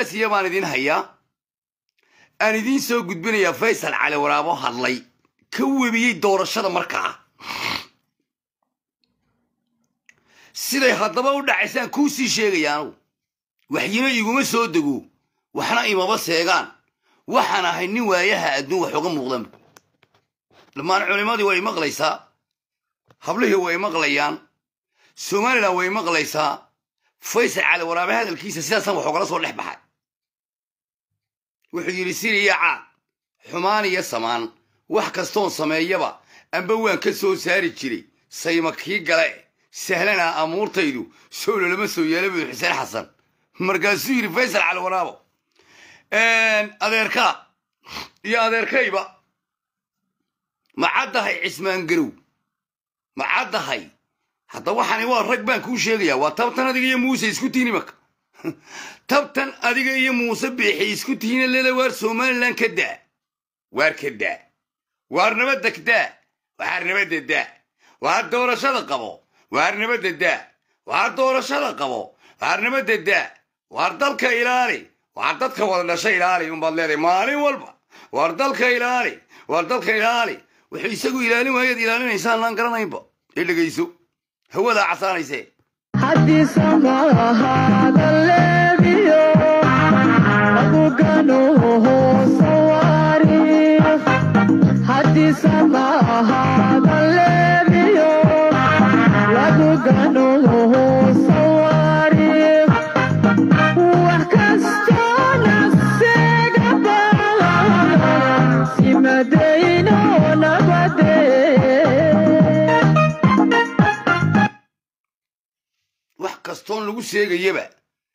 xasaasiya baan idin hayaa aan idiin soo gudbinayaa faysal cali waraabo hadlay ka webiyey doorashada markaa siday haddaba u dhacaysaan kuu sii sheegaya anugu waxyino iguma soo dego waxna imaba seegaan waxaan ahay nin waayaha adduun wax uga muuqdanba dhammaan culimmadii way maqlaysaa hablihii way maqlayaan somalilan way maqlaysaa faysal cali waraabe hadalkiisa sidaasaan wax ogala soo dhex baxay wuxuu yidhi siriya caad xumaan iyo samaan wax kastoon sameeyaba amba waan ka soo saari jiray sayma kii gale sahlanaa amuurtaydu sowlo lama soo yeela buu xuseen xasan markaasuu yidhi faysal cali waraabo adeerkaa iyo adeerkayba ma caddahay cismaan garow ma caddahay hadda waxani waa rag baan kuu sheegayaa waa tabtan adiga iyo muuse isku tihin imaka tabtan adiga iyo muuse biixi isku tihiina leela waar somalilan ka daa waar ka daa waar nabadda ka daa waar nabadda daa waar doorashada qabo waar nabadda daa waar doorashada qabo waar nabadda daa waar dalka ilaali waar dadka wada dhasha ilaali unbaad leedahay maalin walba waar dalka ilaali waar dalka ilaali wuxuu isagu ilaalin waayaad ilaalinaysaan laan garanaynba ee dhegayso hawadaa casaanaysee haddii samahaada leebiyo abugano sawari haddii samahaada leebiyo abugano sawari wax kastoona segaba simadayno nabadee wax kastoon lagu sheegayaba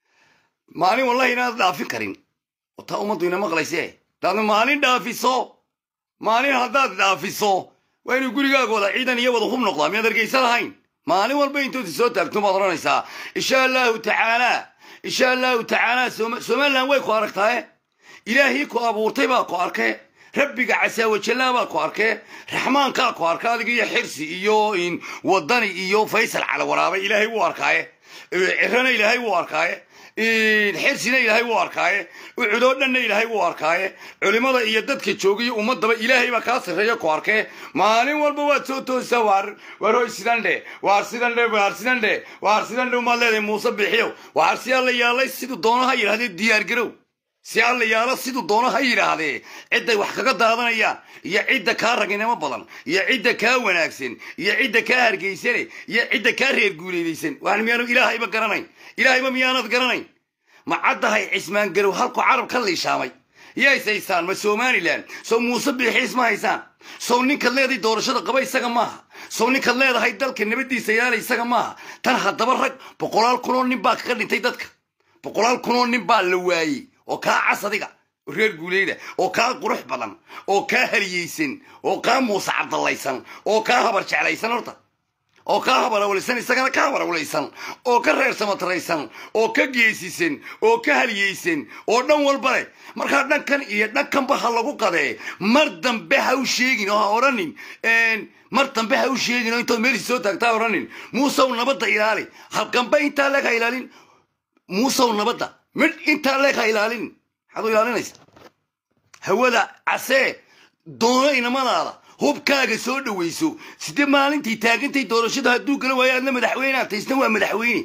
maalin wallahi inaad dhaafin karin oo taa ummaddu ina maqlayse hadaadna maalin dhaafiso maalin haddaad dhaafiso waa inuu gurigaaga wada ciidan iyo wada hub noqdaa miyaad argaysa lahayn maalin walba intoodi soo taagto baad odhanaysaa insha allahu tacaala insha allahu tacaala Soma- somalilan way ku aragtae ilaahii ku abuurtay baa ku arkee rabbiga casaawajallaa baa ku arkee raxmaankaa ku arka adiga iyo xirsi iyo in wadani iyo faysal cala waraabe ilaahay wuu arkaaye cirana ilaahay wuu arkaaye xirsina ilaahay wuu arkaaye ucudoo dhanna ilaahay wuu arkaaye culimada iyo dadka joogiyo ummadaba ilaahay baa kaa sarreeya ku arkee maalin walba waad soo toosaa waar waar hoy sidan dhe waar sidan dhe waar sidan dhe waar sidan dhe umaad leedahay muuse bixiyow waar si alla yaalay siduu doonaha yidhahdee diyaar garow si alla yaalo siduu doono ha yidhaahdee cidday wax kaga daadanayaan iyo cidda kaa raginimo badan iyo cidda kaa wanaagsan iyo cidda kaa hargeysane iyo cidda kaa reer guuleedaysan waan miyaanu ilaahayba garanayn ilaahayba miyaanad garanayn ma caddahay cismaan garow halku carab ka liishaamay yays haysaan ma somalilan sow muuse biixiis ma haysaan sow ninkaad leedahay doorashada qaba isaga maaha sow ninkaad leedahay dalka nabaddiisa yaala isaga maaha tan haddaba rag boqolaal kunoo nin baa kaga dhintay dadka boqolaal kunoo nin baa la waayey oo kaa cas adiga oo reer guuleyda oo kaa qurux badan oo kaa haliyeysan oo kaa muuse cabdallaysan oo kaa habar jeclaysan horta oo kaa habarawlaysan isagana ka habarawlaysan oo ka reer samataraysan oo ka geesisan oo ka haliyeysan oo dhan walba leh markaa dhankan iyo dhankanba ha lagu qadee mar dambe ha u sheegin oo ha odhanin mar dambe ha u sheegin oo intood meelsi soo taagtaa odhanin muusow nabadda ilaali halkanba intaa leeg ha ilaalin muusow nabadda midh intaa leeg ha ilaalin maxaad u ilaalinaysa hawada casee doono inamadaada hubkaaga soo dhawayso sidee maalintii taagantay doorashada hadduu gala waayo aadna madaxweyne aad taysna waa madaxweyne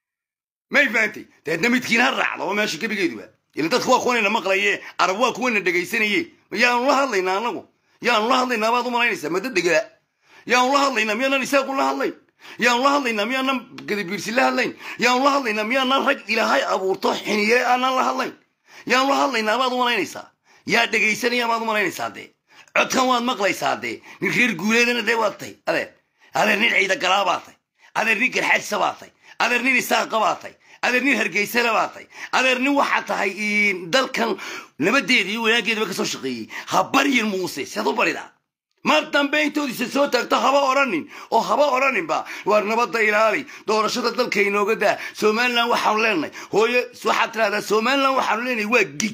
may fahantay deedna midkiin ha raacdo oo meesha gebigeeduba ila dadku waa kuwanayna maqlaye arab waa kuwana dhegaysanaye yaanu la hadlaynaa anagu yaanu la hadlaynaa baad u malaynaysaa madda dhegala yaanu la hadlaynaa miyaanan isaaqu la hadlayn yaanu la hadlaynaa miyaanan gadabiirsi la hadlayn yaanu la hadlaynaa miyaanan rag ilaahay abuurto xiniye aanan la hadlayn yaanu la hadlaynaa baad u malaynaysaa yaa dhegaysanaya baad u malaynaysaa dee codkan waad maqlaysaa dee nin reer guuleedana dee waad tay adeer adeer nin ciida galaa baa tay adeer nin garxaajsa baa tay adeer nin isaaqa baa tay adeer nin hargeysana baa tay adeer nin waxaa tahay dalkan nabadeeda iyo wanaaggeedaba ka soo shaqeeyey ha baryin muuse siad u baridaa mar dambe intoodiisa soo taagto haba odhanin oo haba odhaninba waar nabadda ilaali doorashada dalka inooga daa somalilan waxaanu leenahay hooye waxaad tidhahdaa somalilan waxaanu leenahay waa gig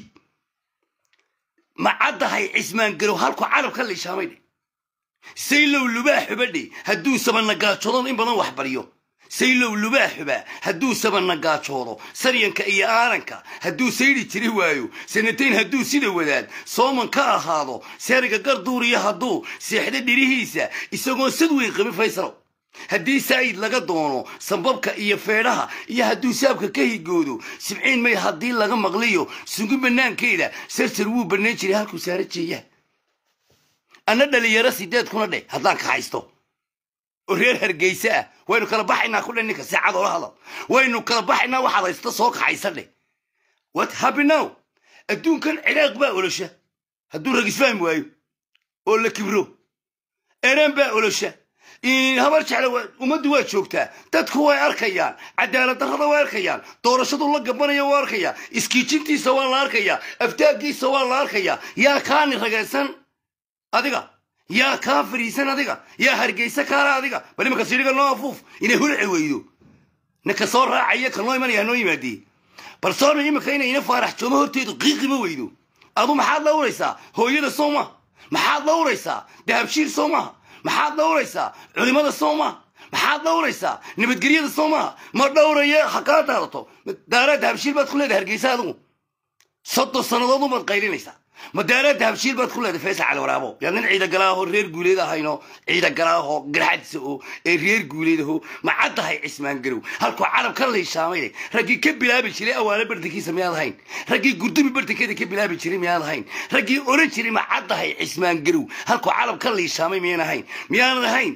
ma caddahay cismaan garow halku carab ka liishaamay dhe saylow lubaa xubadhe hadduu sabanagaajodon in badan wax baryo saylow lubaaxuba hadduu sabana gaajoodo saryanka iyo aaranka hadduu saydi jiri waayo sanatayn hadduu sida wadaad sooman ka ahaado seeriga garduuriya hadduu seexdo dhirihiisa isagoo sad weyn qabi faysalow haddii saa'id laga doono sambabka iyo feedhaha iyo hadduu saabka ka higoodo sibciin may haddii laga maqliyo sugi bannaankeeda sarsar wuu bannaan jiray halkuu saara jeeyaa anna dhalinyaro sideed kuna dheh haddaan ka haysto oo reer hargeysa ah waynu kala baxaynaa ku dheh ninka saacad oola hadal waynu kala baxaynaa waxaad haysta soo kaxaysa dheh what happen now adduunkan ciraaq baa olosha hadduu rag isfahmi waayo oo la kibro eraan baa olosha habar jecle ummaddu waa joogtaa dadku way arkayaan cadaalad darrada way arkayaan doorashadu la gabanaya waa arkayaa iskiijintiisa waa la arkayaa aftaagiisa waa la arkayaa yaa kaani ragaysan adiga yaa kaa fariisan adiga yaa hargeysa kaala adiga bal imanka sidhiga noo afuuf inay hulci weydo ninka soo raacaya ka noo imanaya noo yimaadee bal soona iminka inay ina faarax joomo horteedu qiiqima weydo adu maxaad dhawraysaa hooyada soo maha maxaad dhawraysaa dahabshiir soo maha maxaad dhawraysaa culimada soo maha maxaad dhawraysaa nabadgelyada soo maha ma dhawraya ha kaa daadato daaraa dahabshiil baad ku leedahay hargeysa adigu soddon sannadood ubaad qaylinaysaa ma daaraa dahabshiil baad ku leedahay faysal cali waraabo yaa nin ciidagalaaho reer guuleed ahayno ciidagalaaho garxadisa oo ee reer guuleedaho ma caddahay cismaan garow halkuu carab ka liishaamay raggii ka bilaabi jiray awaale bartankiisa miyaad ahayn raggii gurdumi bartankeeda ka bilaabi jiray miyaad ahayn raggii oran jiray ma caddahay cismaan garow halkuu carab ka liishaamay miyaan ahayn miyaanan ahayn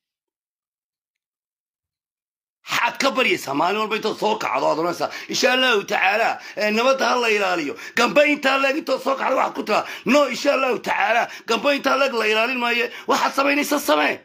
xaad ka baryaysaa maalin walba intood soo kacdo aad oranaysaa insha allahu tacaala nabadda ha la ilaaliyo gamba intaa leeg intood soo kacdo waxaad ku tiraa no insha allahu tacaala gamba intaa leeg la ilaalin maayo waxaad samaynaysa samee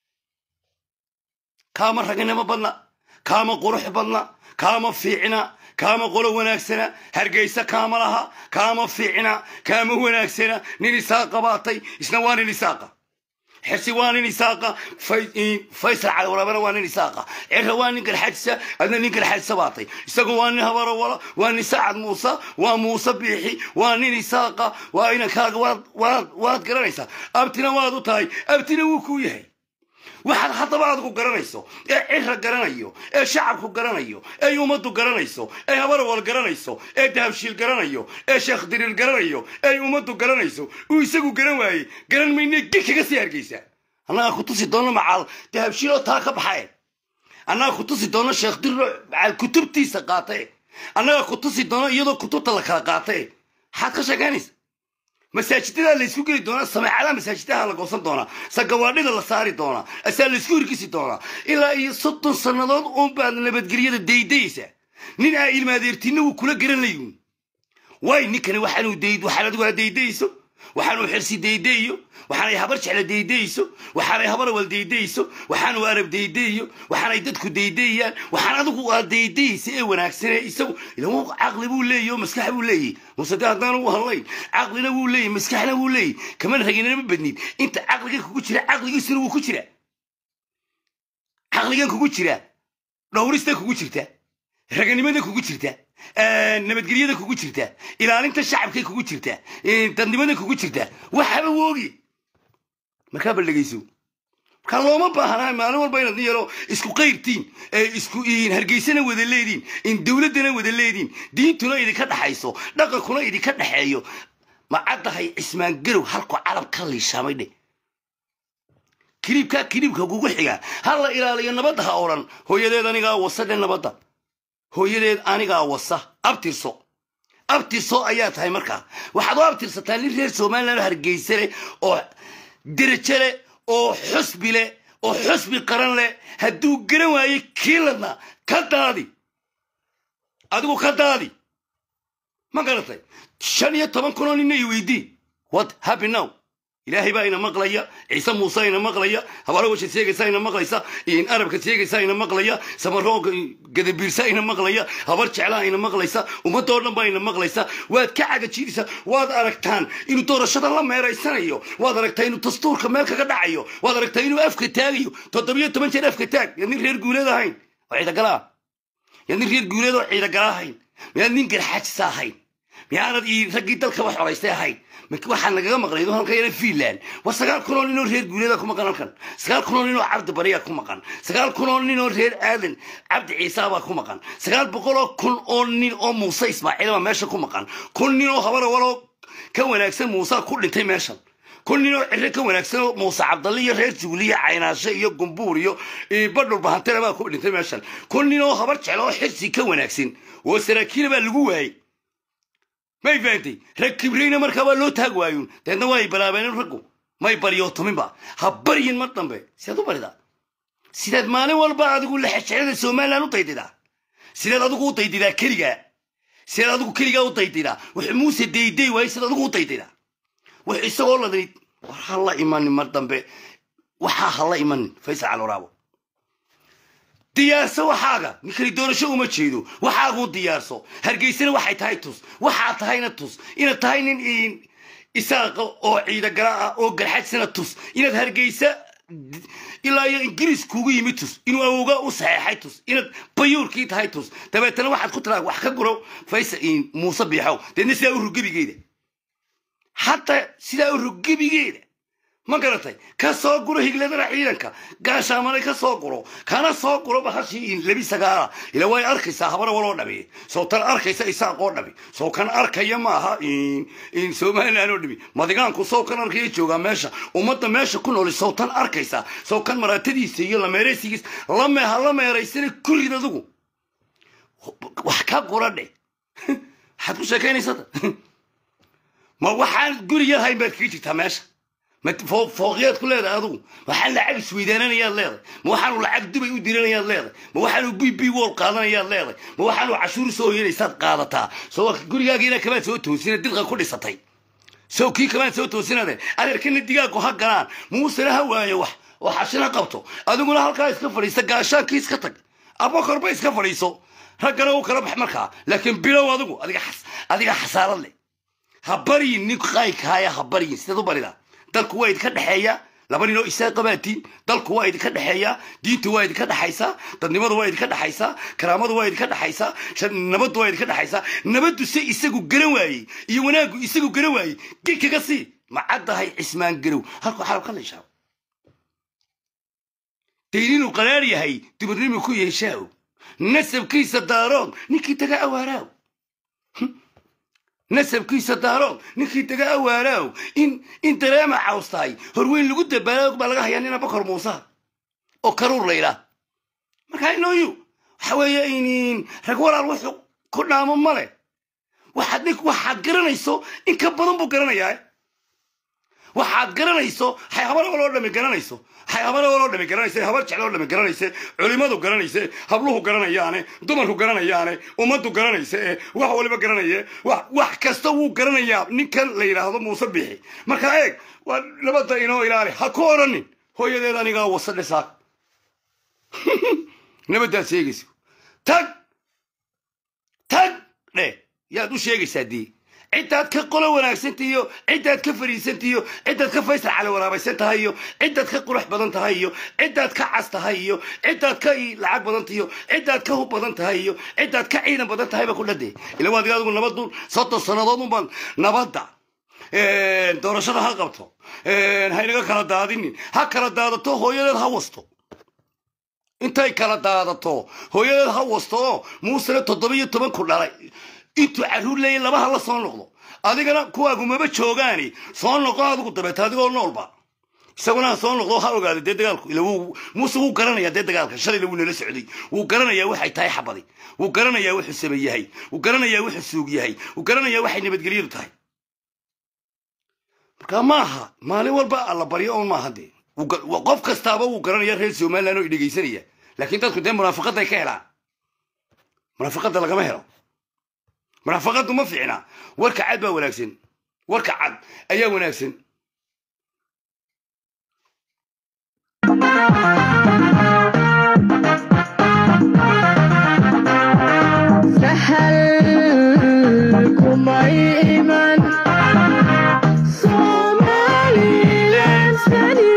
kaama ragnimo badna kaama qurux badna kaama fiicna kaama qolo wanaagsana hargeysa kaama laha kaama fiicna kaama wanaagsana nin isaaqa baatay isna waa nin isaaqa xirsi waa nin isaaqa faysal caliwarabana waa nin isaaqa cirra waa nin garxadisa adna nin garxadisa baatay isagu waa nin habarawala waa nin sacad muuse waa muuse biixi waa nin isaaqa waa inankaaga waad waad garanaysaa abtina waad u tahay abtina wuu kuu yahay waxaad haddaba adigu garanayso ee cirra garanayo ee shacabku garanayo ee ummaddu garanayso ee habarawal garanayso ee dahabshiil garanayo ee sheekh diriir garanayo ee ummaddu garanayso uu isagu garan waayey garan mayne gig kaga sii hargeysaa annagaa ku tusi doono macaal dahabshiiloo taa ka baxae annagaa ku tusi doono sheekh diriiro macaal kutubtiisa qaatae annagaa ku tusi doono iyadoo kutubta la kala qaatae maxaad ka sheegaynaysa masaajidadaa laysku geli doonaa sameecadaha masaajidaha la goosan doonaa sagawaadhida la saari doonaa asaa laysku hirgisi doonaa ilaa iyo soddon sannadood uunbaad nabadgelyada daydayaysa nin aa ilmaadeertinna wuu kula garanayun waay ninkani waxaanuu dayd waxaan adigu aa daydayso waxaanuu xirsi daydayo waxaanay habar jecla daydayso waxaanay habarawal daydayso waxaanuu arab daydayo waxaanay dadku daydayayaan waxaan adigu aa daydaysa ee wanaagsane isagu ilan caqli buu leeyahy oo maskax buu leeyahy muse de haddaan ugu hadlayn caqlina wuu leeyahy maskaxna wuu leeyahy kamana raginama badnid inta caqliga kugu jira caqligiisuna wuu ku jira caqligan kugu jira dhowrista kugu jirta raganimada kugu jirta nabadgelyada kugu jirta ilaalinta shacabkay kugu jirta dadnimada kugu jirta waxaba woogi markaa bal dhegayso markaa looma baahnaa maalin walba inaad nin yaro isku qayrtiin isku hargeysana wada leediin in dowladdana wada leediin diintuna idinka dhaxayso dhaqankuna idinka dhaxeeyo ma caddahay cismaan garow halku carab ka liishaamay dhe kiliibkaa kiliibka kugu xiga ha la ilaaliyo nabadda ha odhan hooyadeed anigaa wasa dhe nabadda hooyadeed anigaa wasa abtirso abtirso ayaa tahay markaa waxaad u abtirsataa nin reer somalilan hargeysa leh oo derajo leh oo xusbi leh oo xusbi qaran leh hadduu garan waayo kiiladna ka daadi adigu ka daadi ma garatay shan iyo toban kunoo ninna i weydii what happy now ilaahay baa ina maqlaya ciise muuse ina maqlaya habarawasha sheegaysa ina maqlaysa arabka sheegaysa ina maqlaya samarooga gadabiirsa ina maqlaya habar jeclaa ina maqlaysa ummadoo dhan baa ina maqlaysa waad ka cagajiidaysa waad aragtaan inuu doorashada la meeraysanayo waad aragtaa inuu dastuurka meel kaga dhacayo waad aragtaa inuu afka taagayo toddobiyo toban jeer afka taag yaad nin reer guuleed ahayn oo ciidagalaa yaad nin reer guuleed oo ciidagala ahayn miyaad nin garxaajisa ahayn miyaanad ii raggii dalka wax xoraystay ahayn Mik- waxaa nagaga maqnayd oo halkan yana fiinland war sagaal kun oo nin oo reer guuleeda ku maqan halkan sagaal kun oo nin oo cabdi bariya ku maqan sagaal kun oo nin oo reer aadan cabdi ciisa baa ku maqan sagaal boqol oo kun oo nin oo muuse ismaaciil baa meesha ku maqan kun nin oo habara waloo ka wanaagsan muuse ku dhintay meeshan kun nin oo cire ka wanaagsan oo muuse cabdalle iyo reer jugliya caynaashe iyo gumbuur iyo iyo badhul bahantena baa ku dhintay meeshan kun nin oo habar jeclo oo xirsi ka wanaagsan oo saraakiila baa lagu waayey may fahamtay rag kibreyna markaa waa loo taag waayuun deedna waa ay balaabeen raggu may baryootaminba ha baryin mar dambe sidaad u baridaa sidaad maalin walba adigu lexejeclada somalilan u daydidaa sidaad adigu u daydidaa keligaa sidaad adigu keligaa u daydidaa wuxuu muuse dayday waayey sidaad adigu u daydidaa wax isagoo ladani war ha la imanin mar dambe waxaa ha la imanin faysal calwaraabo diyaarso waxaaga ninkani doorasho uma jeedo waxaaguu diyaarso hargeysana waxay tahay tus waxaa tahayna tus inaad tahay nin in- isaaqa oo ciidagala ah oo garxadsana tus inaad hargeysa ilaa iyo ingiriis kuugu yimid tus inuu awooga u saxeexay tus inaad bayuurkii tahay tus dabeetana waxaad ku tiraa wax ka guro faysa muuse biixow deedna sidaa u rugebigeeda hataa sidaa u rugebigeeda ma garatay ka soo guro higladana ciidanka gaashaamanay ka soo guro kana soo guro bahashii labi sagaala ila way arkaysaa habara waloo dhabi soo tan arkaysa isaaqoo dhabi soo kan arkaya maaha in somalilan oo dhabi madigaanku soo kan arkaya joogaa meesha ummadda meesha ku nooli soo tan arkaysaa soo kan maraatadiisa iyo lameeraysigiis lameha la meeraysana kurid adugu wax ka gura dhe waxaad ku sheekaynaysaa ma waxaan guriga hayn baad kaga jirtaa meesha ma foo- fooqyaad ku leedahay adugu waxaan lacag isweydaananayaad leedahay ma waxaanu lacag dubay u diranayaad leedahay ma waxaanu b b wol qaadanayaad leedahay ma waxaanu cashuur soo yeelaysaad qaadataa soo gurigaagiina kamaad soo toosina dilqa ku dhisatay sow kii kamaad soo toosinade adeerkana digaagu ha galaan muusena ha waayo wax oo xashina qabto adiguna halkaa iska fadhiista gaashaankii iska tag abokorba iska fadhiiso raggana u kala bax markaa laakiin bilow adigu adiga xas- adiga xasaarad leh ha baryin nin qaykahaya ha baryin sidaad u baridaa dalku waa idinka dhexeeya laba ninoo isaa qabaatiin dalku waa idinka dhexeeya diinta waa idinka dhexaysaa dadnimadu waa idinka dhexaysaa karaamadu waa idinka dhexaysaa shan- nabaddu waa idinka dhexaysaa nabaddu se isagu garan waayey iyo wanaaggu isagu garan waayey gid kaga sii macaddahay cismaan garow halku xalab ka leeshaa dayninu qaraar yahay dumarnimu ku yeeshaaw nasabkiisa daarood ninkii taga awaaraaw nasabkiisa daarood ninkii taga awaaraaw in in dareema cawstaay horweyn lagu dabaalaog baa laga hayaa nina bakor muusa oo karuur laydhaa markaa inooyu waxa weeye in rag walaal wuxuu ku dhaamo male waxaad nin waxaad garanayso in ka badan buu garanayaa waxaad garanayso hay habar waloo dhami garanayso hay habar waloo dhami garanaysa habar jecloo dhami garanayse culimadu garanayse habluhu garanayaane dumarku garanayaane ummaddu garanayse ee wax waliba garanaye wax wax kasta wuu garanayaa ninkan la yidhaahdo muuse bixi marka eeg waa nabadda inoo ilaali ha ku odhanin hooyadeed anigaa wasadhe saak nabaddaad sheegayso tag tag dhe yaad u sheegaysaa dee ciddaad ka qolo wanaagsantahay iyo ciddaad ka fariisantahay iyo ciddaad ka faysal cali waraabaysan tahay iyo ciddaad ka qurux badan tahay iyo ciddaad ka cas tahay iyo ciddaad ka i- lacag badan tahay iyo ciddaad ka hub badan tahay iyo ciddaad ka ciidan badan tahay ba ku dhade ila waa adiga adigu nabaddu soddon sannadood unbaan nabadda doorashada ha qabto haynaga kala daadinin ha kala daadato hooyadeed ha wasto intay kala daadato hooyadeed ha wasto oo muusena toddoba iyo toban ku dhalay intuu carruur leeyay labaha la soo noqdo adigana kuwaagu maba joogaani soo noqo adigu dabeeta adigoo noolba isaguna ha soo noqdo ha ogaada dee dagaalku ila wuu muuse wuu garanayaa dee dagaalka shalayna wuu nala socday wuu garanayaa waxay tahay xabadi wuu garanayaa wuxuu saba yahay wuu garanayaa wuxuu suug yahay wuu garanayaa waxay nabadgelyadu tahay marka maaha maalin walba alla baryo oon maaha dee Wuu ga- wa- qof kastaaba wuu garanaya reer somaliland oo idhegaysanaya laakiin dadku dee munaafiqaday ka helaan munaafiqada lagama helo munaafiqadu ma fiicna warka cad baa wanaagsan warka cad ayaa wanaagsan sahal kumay iman somalilan sani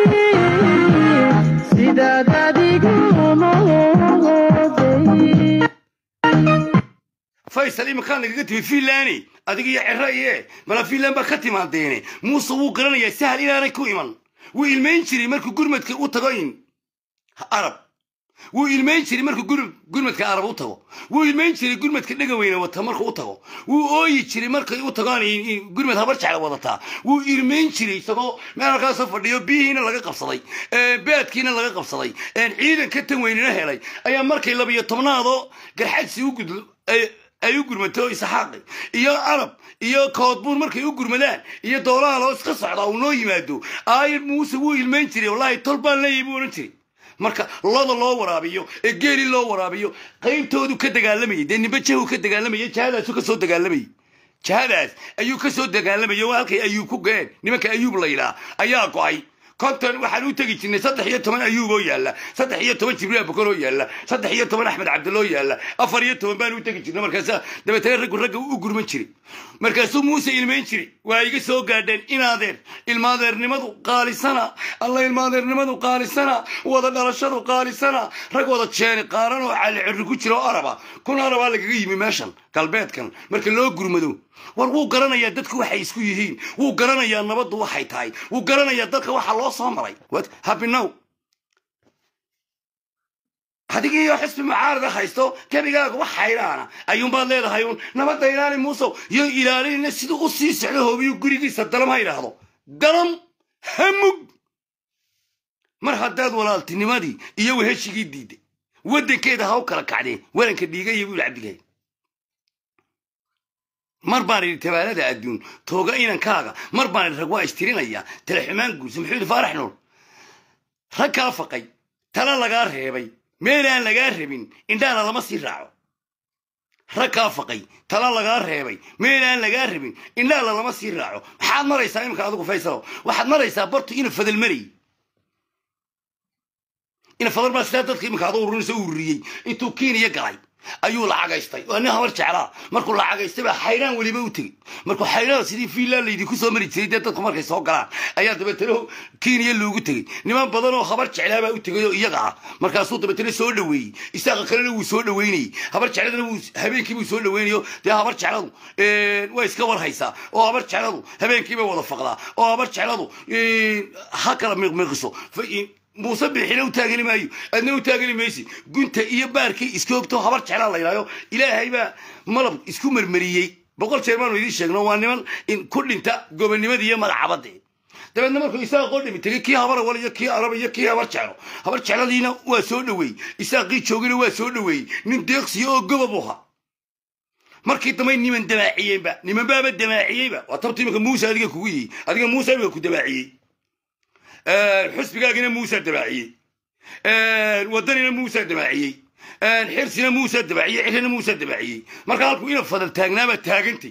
sidaad adigu mooday faysal faysal iminkaan nagaga timi finlani adiga iyo cero iye mala finland baa ka timaadeene muuse wuu garanayaa sahal inaanay ku iman wuu ilmayn jiray markuu gurmadka u tago in arab wuu ilmayn jiray markuu gur- gurmadka arab u tago wuu ilmayn jiray gurmadka dhegaweyne wata markuu u tago wuu ooyi jiray markay u tagaan in- in gurmad habar jecla wadataa wuu ilmayn jiray isagoo meel halkaasoo fadhiyo biyihiina laga qabsaday ee, beedkiina laga qabsaday een, ciidan ka tan weynina helay ayaa markay labiyo tobnaadoo garxadsi u gudlo ay- ay u gurmato isaxaaqi iyo arab iyo koodbuur markay u gurmadaan iyo doolaha loo iska socdaa uu noo yimaado aayad muuse wuu ilmayn jiray wallaahi tol baan leeyahay buu odhan jiray marka loda loo waraabiyo ee geeli loo waraabiyo qaybtoodu ka dagaalamayay dee nimbe jahu ka dagaalamayay jahadaasu ka soo dagaalamayay jahadaas ayuu ka soo dagaalamayay oo halkay ayuub ku geen nimanka ayuub la yidhaah ayaa go'ay konton waxaan u tegi jirnay saddex iyo toban ayuub oo yaalla saddex iyo toban jibriil abukar oo yaalla saddex iyo toban axmed cabdil oo yaalla afar iyo toban baan u tegi jirnay markaasa dabeetana raggu ragga u gurman jiray markaasuu muuse ilmayn jiray waa iga soo gaadheen inaadeer ilmaadeernimadu qaalisana alla ilmaadeernimadu qaalisana wada dhalashadu qaalisana rag wada jeeni qaaran oo cali cirri ku jira oo araba kun arabaa lagaga yimi meeshan galbeedkan marka loo gurmado war wuu garanayaa dadku waxay isku yihiin wuu garanayaa nabaddu waxay tahay wuu garanayaa dadka waxa loo soo maray What? happy now adigiiyo xisbi mucaarada haysto gebigaaga wax hayraana ayuunbaad leedahay uun nabadda ilaali muusow iyo ilaalinina siduu u sii socdo hoobiyo gurigiisa dalam ha yidhaahdo dalam hamug mar haddaad walaaltinimadii iyo weheshigii diiday waddankeeda ha u kala kacdeen waranka dhiigaya buu cabdigahay mar baan idhi tabaalada adduun tooga inankaaga mar baan idhi rag waa istirinaya talaxumaan guursa muxuu yidhi faarax nuur rag kaa faqay tala lagaa reebay meel aan lagaa rabin indhaana lama sii raaco rag kaa faqay tala lagaa reebay meel aan lagaa rabin indhaana lama sii raaco maxaad maraysaa iminka adigu faysalo waxaad maraysaa bartu ina fadal marayy ina fadal baa sidaa dadka iminka adoo ururinaysa u ururiyey intuu kiiniya galay ayuu lacagaystay waa nin habar jeclaa markuu lacagaystay baa xayraan weliba u tegey markuu xayraan sidii fiinland laydinku soo mari jiray dee dadku markay soo galaan ayaa dabeetana kenya loogu tegey niman badan oo habar jeclaabaa u tegay oo iyaga ah markaasuu dabeetana soo dhoweeyey isaaqa kalena wuu soo dhoweynayey habar jecladana wuu habeenkii buu soo dhoweynayo dee habar jecladu way iska war haysaa oo habar jecladu habeenkii bay wada faqdaa oo habar jecladu ha kala miqmiqiso muuse bixina u taagani maayo adna u taagani maysi gunta iyo baarkii iskoogto habar jeclaa la yidhahyo ilaahay baa malab isku marmariyey boqol jeer baanu idiin sheegno waa niman ku dhinta gobonimadii iyo magacabadii dabeedna markuu isaaqoo dhimi tegey kii habar awal iyo kii arab iyo kii habar jeclo habar jecladiina waa soo dhoweeyey isaaqii joogina waa soo dhoweeyey nin deeqsiya oo gobob u ha markii dambay niman dabaaciyeenba niman baaba dabaaciyeyba waa tabta iminka muuse adiga kugu yihi adiga muuse iminka ku dabaaciyey xusbigaagina muusa dabaaciyey wadanina muusa dabaaciyey xirsina muusa dabaaciyey cirina muusa dabaaciyey marka halku ina fadal taagnaabaa taagantay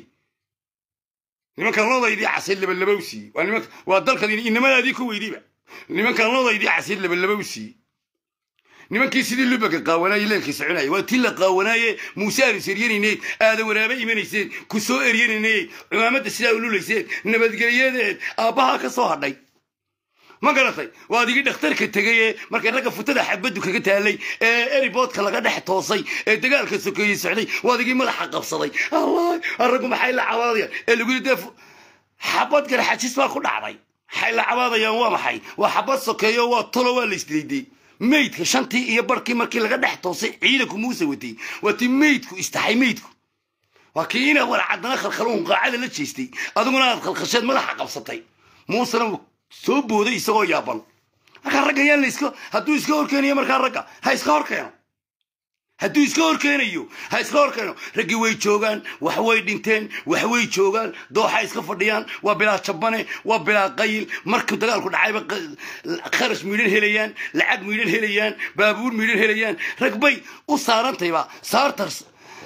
nimankan lodaydii casid labalaba u siiyey waa nimanka waa dalkan inamadaadii ku weydiiba nimankan lodaydii casid labalaba u siiyey nimankii sidii lubaka qaawanaaye leelkii soconaya waa tii la qaawanaaye muuse aanu seryanayneed aadan waraaba imanayseen ku soo eryanayneed cumaamadda sidaa ululayseen nabadgelyadeed aabbahaa ka soo hadhay ma garatay waa adigii dhakhtarka tegay markay ragga futada xabaddu kaga taalay ee eriboodka laga dhex toosay ee dagaalka sokeeyey socday waa adigii madaxa qabsaday allah raggu maxay la cabaadayaan ee lagu yidhi dee xabad garxajis baa ku dhacday maxay la cabaadayaan waa maxay waa xabad sokeeyo waa tolo waa la isdilayday meydka shantii iyo barkii markii laga dhex toosay ciidanku muuse watay waa tii meydku istaxay meydku waa kii ina warcadana khalkhaluun qaacada la jeestay adiguna aad khalkhasheed madaxa qabsatay muusena soo booday isagoo yaaban markaa ragga yaan la iska hadduu iska horkeenayo markaa ragga ha iska horkeeno hadduu iska horkeenayo ha iska horkeeno raggii way joogaan wax way dhinteen wax way joogaan dooxa iska fadhiyaan waa bilaa jabane waa bilaa qayil markuu dagaalku dhacayba kharash miidhan helayaan lacag miidhan helayaan baabuur miidhan helayaan rag bay u saarantayba saartars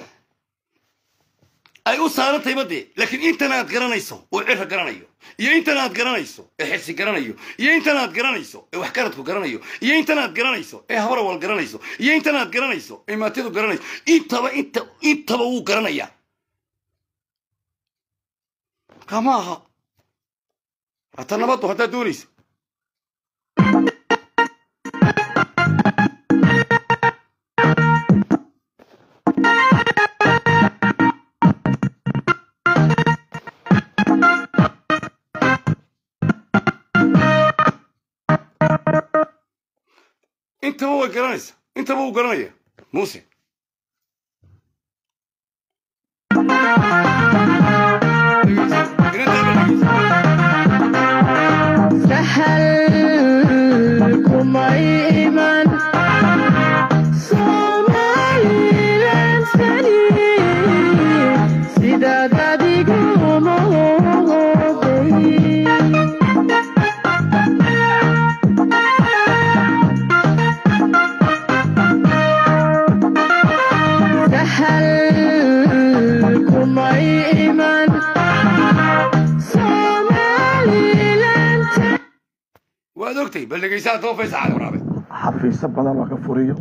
ay u saarantayba dee laakiin intan aad garanayso uu cirra garanayo iyo intan aad garanayso ee xirsi garanayo iyo intan aad garanayso ee waxgaradku garanayo iyo intan aad garanayso ee habarawal garanayso iyo intan aad garanayso ee maatidu garanayso intaba inta intaba wuu garanayaa kama aha hata nabaddu haddaad doonayso intaba way garanaysa intaba wuu garanaya muuse سهل كما إيمان Somaliland saliid sidaad adigu moodey سهل كما إيمان Somaliland waad ogtay bal dhegaysaa too faysa cali waraabe xafiisyo badan laga furiyo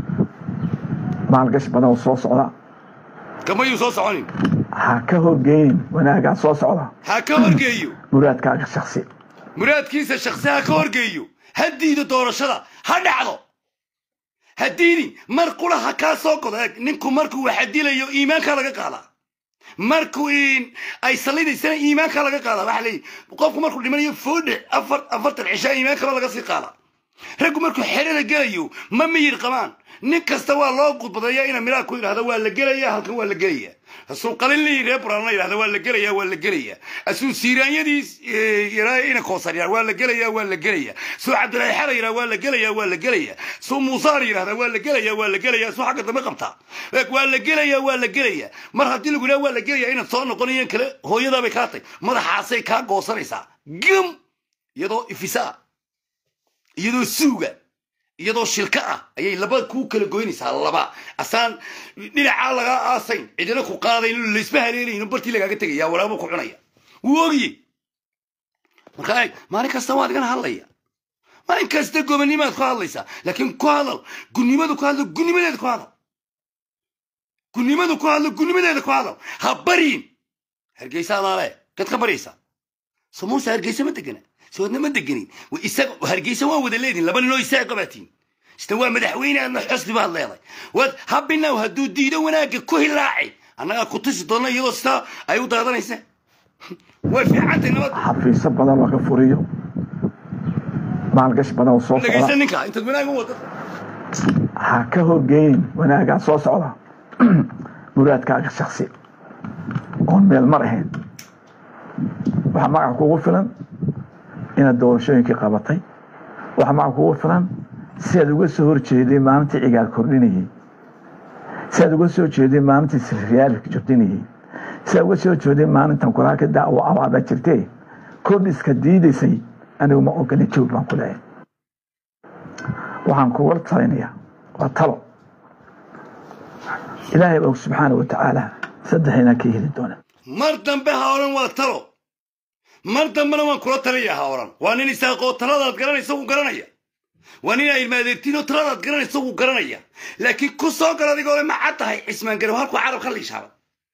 maalgashi badan oo soo socda kamayuu soo soconin ha ka horgeynin wanaagaa soo socda ha ka horgeeyo muraadkaaga shaksi muraadkiisa shaksi ha ka horgeeyo ha diido doorashada ha dhacdo ha diidin mar qura ha kaa soo godo eeg ninku markuu waxa dilayo iimaankaa laga qaadaa markuu in ay salidaysana iimaankaa laga qaadaa waxaa leeyihi qofku markuu dhimanayo foodhe afar afartan cishaa iimaankaba laga sii qaadaa raggu markuu xerada gelayo ma miyir qabaan nin kasta waa loo gudbadeeya ina miraa ku yidhahda waa la gelaya halkan waa la gelaya asuu qalinlii reer buraalna yidhahda waa la gelaya waa la gelaya asuu siiraanyadii yaraa ina koosar yidhahda waa la gelaya waa la gelaya suu cabdilaahi xala yidhahda waa la gelaya waa la gelaya suu muusaar yidhahda waa la gelaya waa la gelaya suu xagga dambe qabtaa eeg waa la gelaya waa la gelaya mar haddii lagu yidhaha waa la gelaya inaad soo noqonayan kale hooyadaabay kaa tay madaxaasay kaa goosanaysaa gam iyadoo ifisaa iyadoo suuga iyadoo shilka ah ayay laba kuu kala goynaysaa laba asaan dhinacaa lagaa aasayn cidina ku qaadayn laysma haleelayno bartii lagaaga tegaya waraabo ku cunaya wuu ogiye marka eeg maalin kasta waad igana hadlaya maalin kasta gobanimaad ku hadlaysaa laakiin ku hadal gunnimadu ku hadlo gunnimadeeda ku hadal gunnimadu ku hadlo gunnimadeeda ku hadal ha baryin hargeysa adaale gad ka baryaysaa so muuse hargeysa ma degana soodna ma deganin wa isaga hargeysa waa wada leedin laba ninoo isaga qabaatiin sida waa madaxweyne aadna xusni baad leeday waad habinaw hadduu diido wanaagga ku hilaaci annagaa ku tusi doona iyadoo sitaa ay u daadanaysa way fiicantay nabad xafiisyo badan laga furiyo maalgashi badan oo soo dhegaysa socda ninka intaad wanaag u wada ha ka horgeynin wanaagaa soo socda muraadkaaga shaksi oon meel mar ahayn waxaa magaca kugu filan inaad doorashooyinkii qabatay waxaa magaca kugu filan si aad uga soo horjeeday maalintii cigaal kordhinayey si aad uga soo jeeday maalintii sirriyaalka jordinayey si aad uga soo jeeday maalintan kulaaka dacwo abaada jirtee kordhiska diidaysay anigu ma ogolin joog baan ku leeyahay waxaan kugula talinayaa waa talo ilaahay og subxaana wa tacaala saddexina ka heli doona mar dambe ha odhan waa talo mar dambena waan kula talaya ha odhan waa nin isaaqoo taladaad garanaysa wuu garanaya waa nin ay ilmaadeertiinoo taladaad garanaysa wuu garanaya laakiin ku soo gal adigoo le maxad tahay cismaan garow halkuu carab ka liishaaba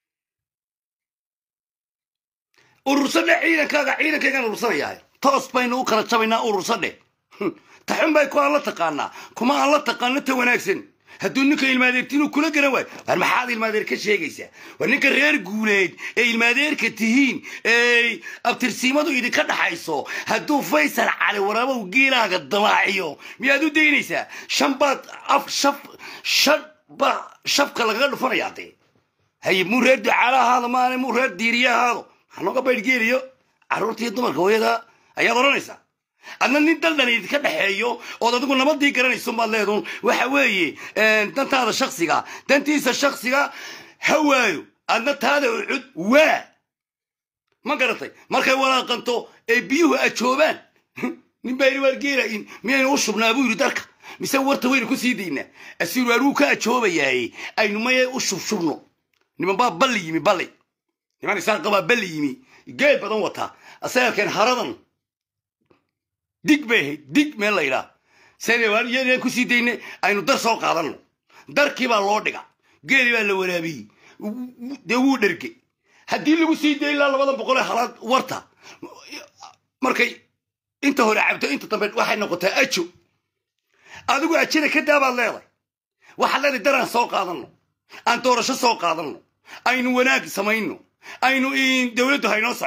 urursadhe ciidankaaga ciidankaygaan urursanayahay toos baynu u kala jabaynaa urursadhe taxun bay ku aan la taqaanaa kuma aan la taqaano ta wanaagsan hadduu ninka ilmaadeertiinuu kula garan waayo war maxaad ilmaadeer ka sheegaysaa war ninka reer guuleed ee ilmaadeerka tihiin ee abtirsiimadu idinka dhaxayso hadduu faysal cali warabow geelaaga damaaciyo miyaad u daynaysaa shan baad af shaf shan ba shafka lagaga dhufanayaa dee haye muu reer ducaala ahaado maane muu reer diiriye ahaado maxaa nooga baydhgeeliyo carruurta iyo dumarka hooyada ayaad odhanaysaa adna nin daldan idinka dhexeeyo ood adigu nabadii garanayso maad leedun waxa weeye dantaada shaksiga dantiisa shaksiga ha waayo adna taada ucud waa ma garatay markay walaaqanto ee biyuhu ajoobaan nin baa yidhi waar geela in miyaynu u shubnaa buu yidhi darka mise warta waynu ku sii daynaa asiir waar wuu ka ajoobayaay aynu maye u shubshubno niman baa balli yimi balli niman isaan qabaa balli yimi geel badan wataa asagalkeen haradan dig bay ahayd dig meel laydhaa saan ku sii dayne aynu dar soo qaadanno darkii baa loo dhiga geeli baa la waraabiyey dee wuu dherge haddii lagu sii day ilaa labada boqol ee halaad warta markay inta hore cabto inta dambe waxay noqotaa ajo adigu ajada ka daabaad leedahay waxaad leedahay daraan soo qaadanno aan doorasho soo qaadanno aynu wanaag samayno aynu dowladdu haynoo socoto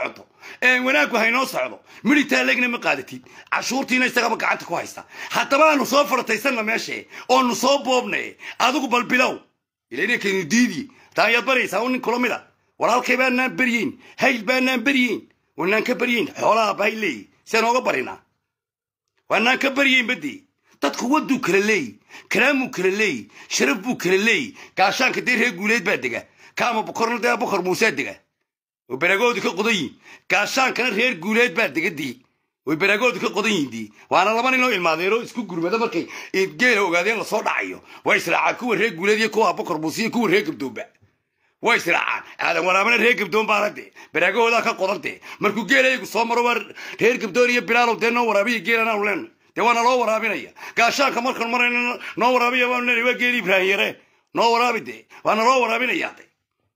wanaaggu haynoo socdo midhitaa legna ma qaadatid cashuurtiina isagaba gacanta ku haysta haddaba aanu soo farataysanna meeshe oonu soo boobne adigu bal bilow ilaynakaynu diidi taa ayaad baraysaa un nin kula mid a walaalkay baanaan beryeyn hayl baanaan beryeyn wanaan ka beryeyn xoolaha bahay leeyi si nooga barinaa waanaan ka beryeyn badii dadku waduu kala leeyi kalaamuu kala leeyi sharaf buu kala leeyi gaashaanka dee reer guuleed baa dega kaama bokorna dee bokor muusaa dega way baraagoodu ka qodan yihin gaashaankana reer guuleed baa dega dii way baraagoodu ka qodan yihin dii waana laba nin oo ilmaadeero isku gurmada markay geela ogaadeen lasoo dhacayo way israacaan kuwa reer guuleed iyo kuwa bokor muuse iyo kuwa reer gabdoomba way israacaan aadan waraabana reer gabdoon baana dee baraagahoodaa ka qodan dee markuu geelaygu soo maro waa reer gabdoon iyo bilaalow dee noo waraabiya geelan aanu leenahay dee waana loo waraabinaya gaashaanka markan marayna noo waraabiya baanu leenahay waa geeli ibraahim yare noo waraabi dee waana loo waraabinayaa dee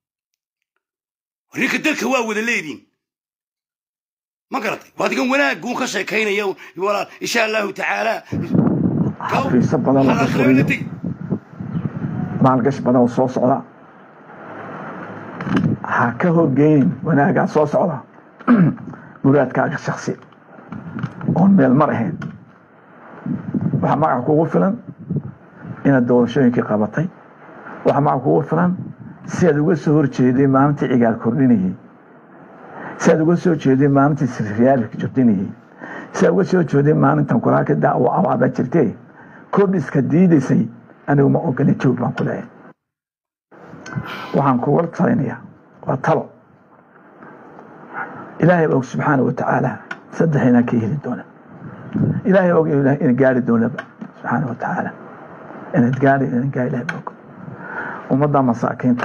ninka dalka waa wada leediin ma garatay waa adigan wanaagguun ka sheekaynaya walaal insha allahu tacaala xafiisyo badan oo ka furiyo maalgashi badan oo soo socda ha ka horgeynin wanaagaa soo socda muraadkaaga shaksi oon meel mar ahayn waxaa magaca kugu filan inaad doorashooyinkii qabatay waxaa magaca kugu filan si aad uga soo horjeeday maalintii cigaal kordhinayey si aad uga soo jeeday maalintii sirriyaalka jordinayey si aad uga soo jeeday maalintan kuraaka daa oo abaada jirtee kordhiska diidaysay anigu ma ogolin joog baan ku leeyahay waxaan kugula talinayaa waa talo ilaahay og subxaana wa tacaala saddex inaan ka heli doona ilaahay og ina gaari doonaba subxaana wa tacaala inaad gaari inaan gaari ilahay og ummadda masaakiinta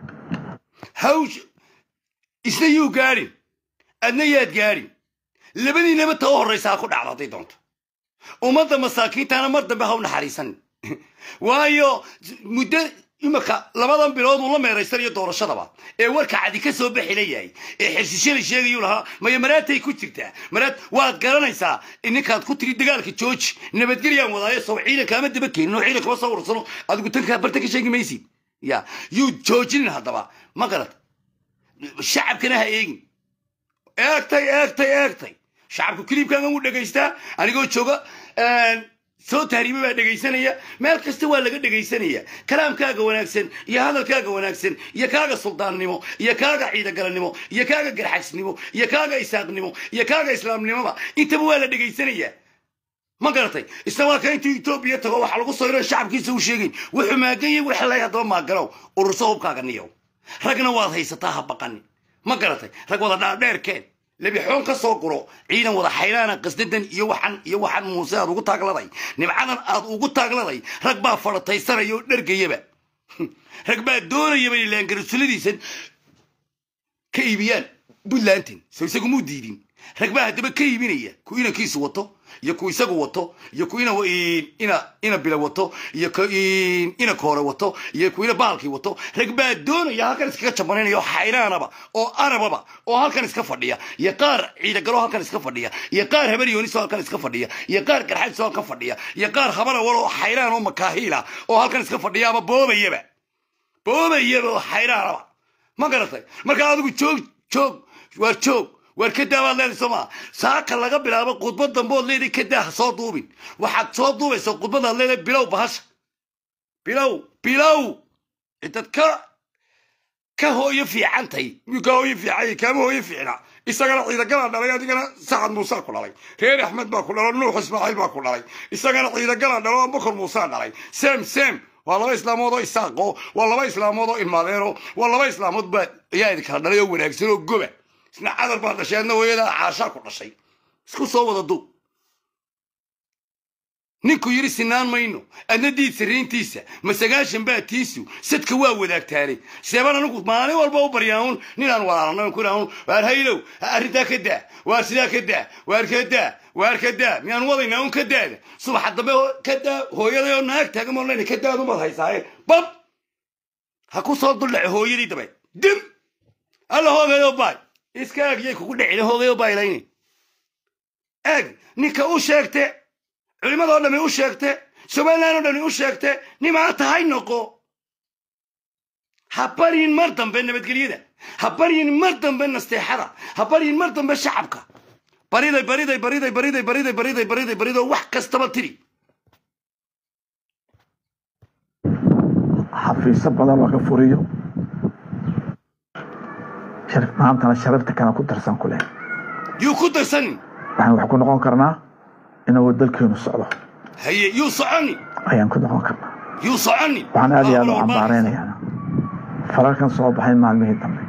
hawsh isna yuu gaadhin adna yaad gaadhin labadiinaba ta u horraysa ha ku dhacdo hadday doonto ummadda masaakiintana mar dambe ha u naxariisan waayo muddo imika labadan bilood uu la meeraysanayo doorashadaba ee warka cadi ka soo baxi la yahay ee xirshishada sheegayuu lahaa maya maraatay ku jirtaa maraad waad garanaysaa ninkaad ku tiri dagaalka jooji nabadgelyaan wadaayo sow ciidankaama daba keenin oo ciidankama soo urursano adigu tankaa barta ka sheegi maysid ya yuu joojinin haddaba ma garad shacabkana ha eegin eegtay eegtay eegtay shacabku kiliibkaagan wuu dhegaystaa anigoo jooga soo tahriibe baa dhegaysanaya meel kasta waa laga dhegaysanaya kalaamkaaga wanaagsan iyo hadalkaaga wanaagsan iyo kaaga suldaannimo iyo kaaga ciidagalannimo iyo kaaga garxagsnimo iyo kaaga isaaqnimo iyo kaaga islaamnimoba intaba waa la dhegaysanaya ma garatay isna waa ka intuu etoobiya tago waxaa lagu soo iran shacabkiisa u sheegayn wuxuu maaganyay waxa lay haddaba maaganow ururso hubkaaga niyow ragna waad haysataa ha baqani ma garatay rag wada dhaadheerkeen lebixoon ka soo guro ciidan wada xaylaana qasdadan iyo waxan iyo waxan muuse aad ugu taagladay nimcadan aad ugu taagladay rag baa farataysanaya oo dhergayaba rag baa doonayaba ilaan garasuladiisan ka iibiyaan puntlandin so isagu muu diidin rag baa haddaba ka iibinaya ku inankiisu wato iyo ku isagu wato iyo ku ina ina ina bila wato iyo ku ina koore wato iyo ku ina bahalkii wato rag baa doonaya halkan iskaga jabanaynayo xayraanaba oo arababa oo halkan iska fadhiya iyo qaar ciidagalo halkan iska fadhiya iyo qaar habar yooniso halkan iska fadhiya iyo qaar garxajiso halkan fadhiya iyo qaar habara wal oo xayraan oo makaahiila oo halkan iska fadhiya ama boobayaba boobayaba oo xayraanaba ma garatay marka adigu joog joog waa joog waar ka daa baad leedahay sooma saaka laga bilaabo khudbad dambood leedahay ka daa ha soo duubin waxaad soo duubaysaa khudbadaad leedahay bilow bahasha bilow bilow intaad ka ka hooyo fiicantay miyuu ka hooyo fiicanya kaama hooyo fiicna isagana ciidagalaan dhalay adigana sacad muusaa ku dhalay reer axmed baa ku dhalo nuux ismaaciil baa ku dhalay isagana ciidagalaan dhalo abubakar muusaa dhalay sem sem waa laba islaamood oo isaaqo waa laba islaamood oo ilmaadeero waa laba islaamood baa ayaa idinkala dhalay oo wanaagsan oo goba isna cadar baa dhashay adna hooyadaa caashaa ku dhashay isku soo wada duub ninku yidhi sinaan mayno adna diid sirriintiisa ma sagaashan baa tiisu sadka waa wadaagtaanay seeban anigu maalin walba u baryaaun ninaan walaalana kunaun waar haylow arrintaa ka daa waar sidaa ka daa waar ka daa waar ka daa miyaan wadaynaa un ka daada subaxa dambe ka daa hooyaday oo naag taagan maan leyna ka daad umaad haysaaye bab ha ku soo duldhace hooyadii dabe dim alla hoogayo baay iska ag yay kugu dhicina hoogayo baylayni eeg ninka u sheegte culimmadoo dhami u sheegte somalilan oo dhami u sheegte nimaa tahay noqo ha baryin mar dambe nabadgelyada ha baryin mar dambe nasteexada ha baryin mar dambe shacabka bariday bariday bariday bariday bariday bariday bariday bariday wax kastaba tiri xafiisyo badan laga furiyo sharif maantana sharafta kana ku darsan ku leh yuu ku darsanin waxaan wax ku noqon karnaa inuu dalkeenu socdo haye yuu soconi ayaan ku noqon karnaa yuu soconi waxaan aad iyo aad u Waa walba- cambaareynayana fararkan soo baxay maalmihii dambe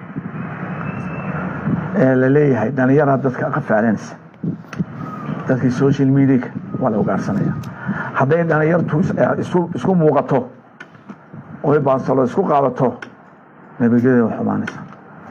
ee la leeyahay dhallinyaraa dadka ka faalinaysa dadkii social mediaka waa la ugaarsanaya hadday dhallinyartu is- eh, isu- isku muuqato oy baansalo isku qaadato nabadgelyada way xumaanaysa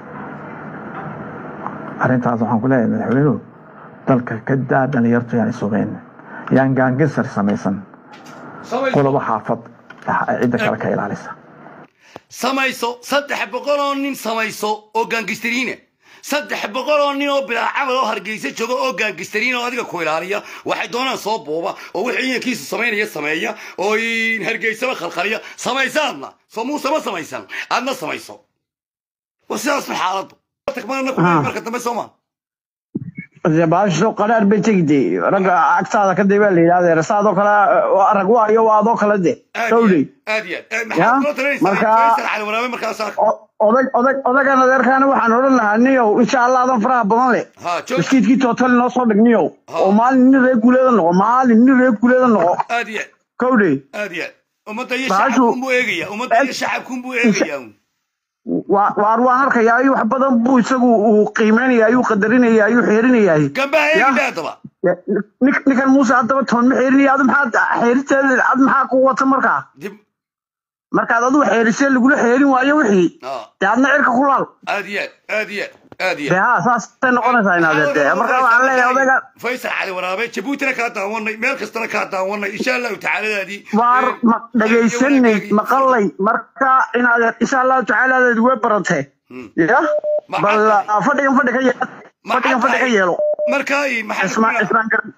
arrintaas waxaan ku leeyahay madaxweynuhu dalka ka daa dhallinyartu yaan isugeyn yaan gaangisar samaysan samayso qolobo xaafad cidda kale ka ilaalisa samayso saddex boqol oo nin samayso oo gaangistariina saddex boqol oo nin oo bilaa camal oo hargeysa jooga oo gaangistariina oo adiga ku ilaaliya waxay doonaan soo buuba oo wixii inankiisu samaynaya sameeya oo in hargeysaba khalkhaliya samaysa adna soo muuse ma samaysan adna samayso waa sidaas ma xaaladdu tagmaana ku Ah. marka dambe soo ma baasho qaraar bay tegide ragga agtaada ka dee baa la yidhahda saadoo kale waa rag waayo waa adoo kale de aad iyo dhowdey aad iyo aad Ya, maxaad kula talinaysaa marka- faysal cali waraabe markaasaa odag odag odagan adeerkaana waxaan odhan lahaa niyow insha allah adan faraha badan leh ha joog maskiidkii tootali noo soo dhig niyow Ha. oo maalin nin reer guuleeda noqo maalin nin reer guuleeda noqo aad iyo aad kowdey aad iyo aad ummadda iyo Baashu- shacabkunbuu eegaya ummadda iyo shacabkunbuu eegaya waa waar waan arkaya ayuu wax badan buu isagu uu qiimeynaya ayuu qadarinaya ayuu xeerinayay gambaha Ya. eegida haddaba Nin- ninkan muuse haddaba toon ma xeerinaya adu maxaad xeeriteeda ad maxaa ku wata markaa dib markaad adigu xeerisee lagula xeerin waayo wixii ah dee adna cirka ku laal aad iyo aad aad iyo aad aad iyo dee haa saasay noqonaysaa inaad dee markaa waxaan leeyahay odayga faysal cali waraabe jabuutina kaa daawanay meel kastana kaa daawanay insha allahu tacaaladaadii waar ma dhegaysanay maqalay marka inaad insha allahu tacaaladeed way baratee ya Ma bal caddahay. ah, fadhigan fadhi ka yeelo Ma fadhigan fadhi ka caddahay. yeelo markaa maxaa ismaan ismaan garan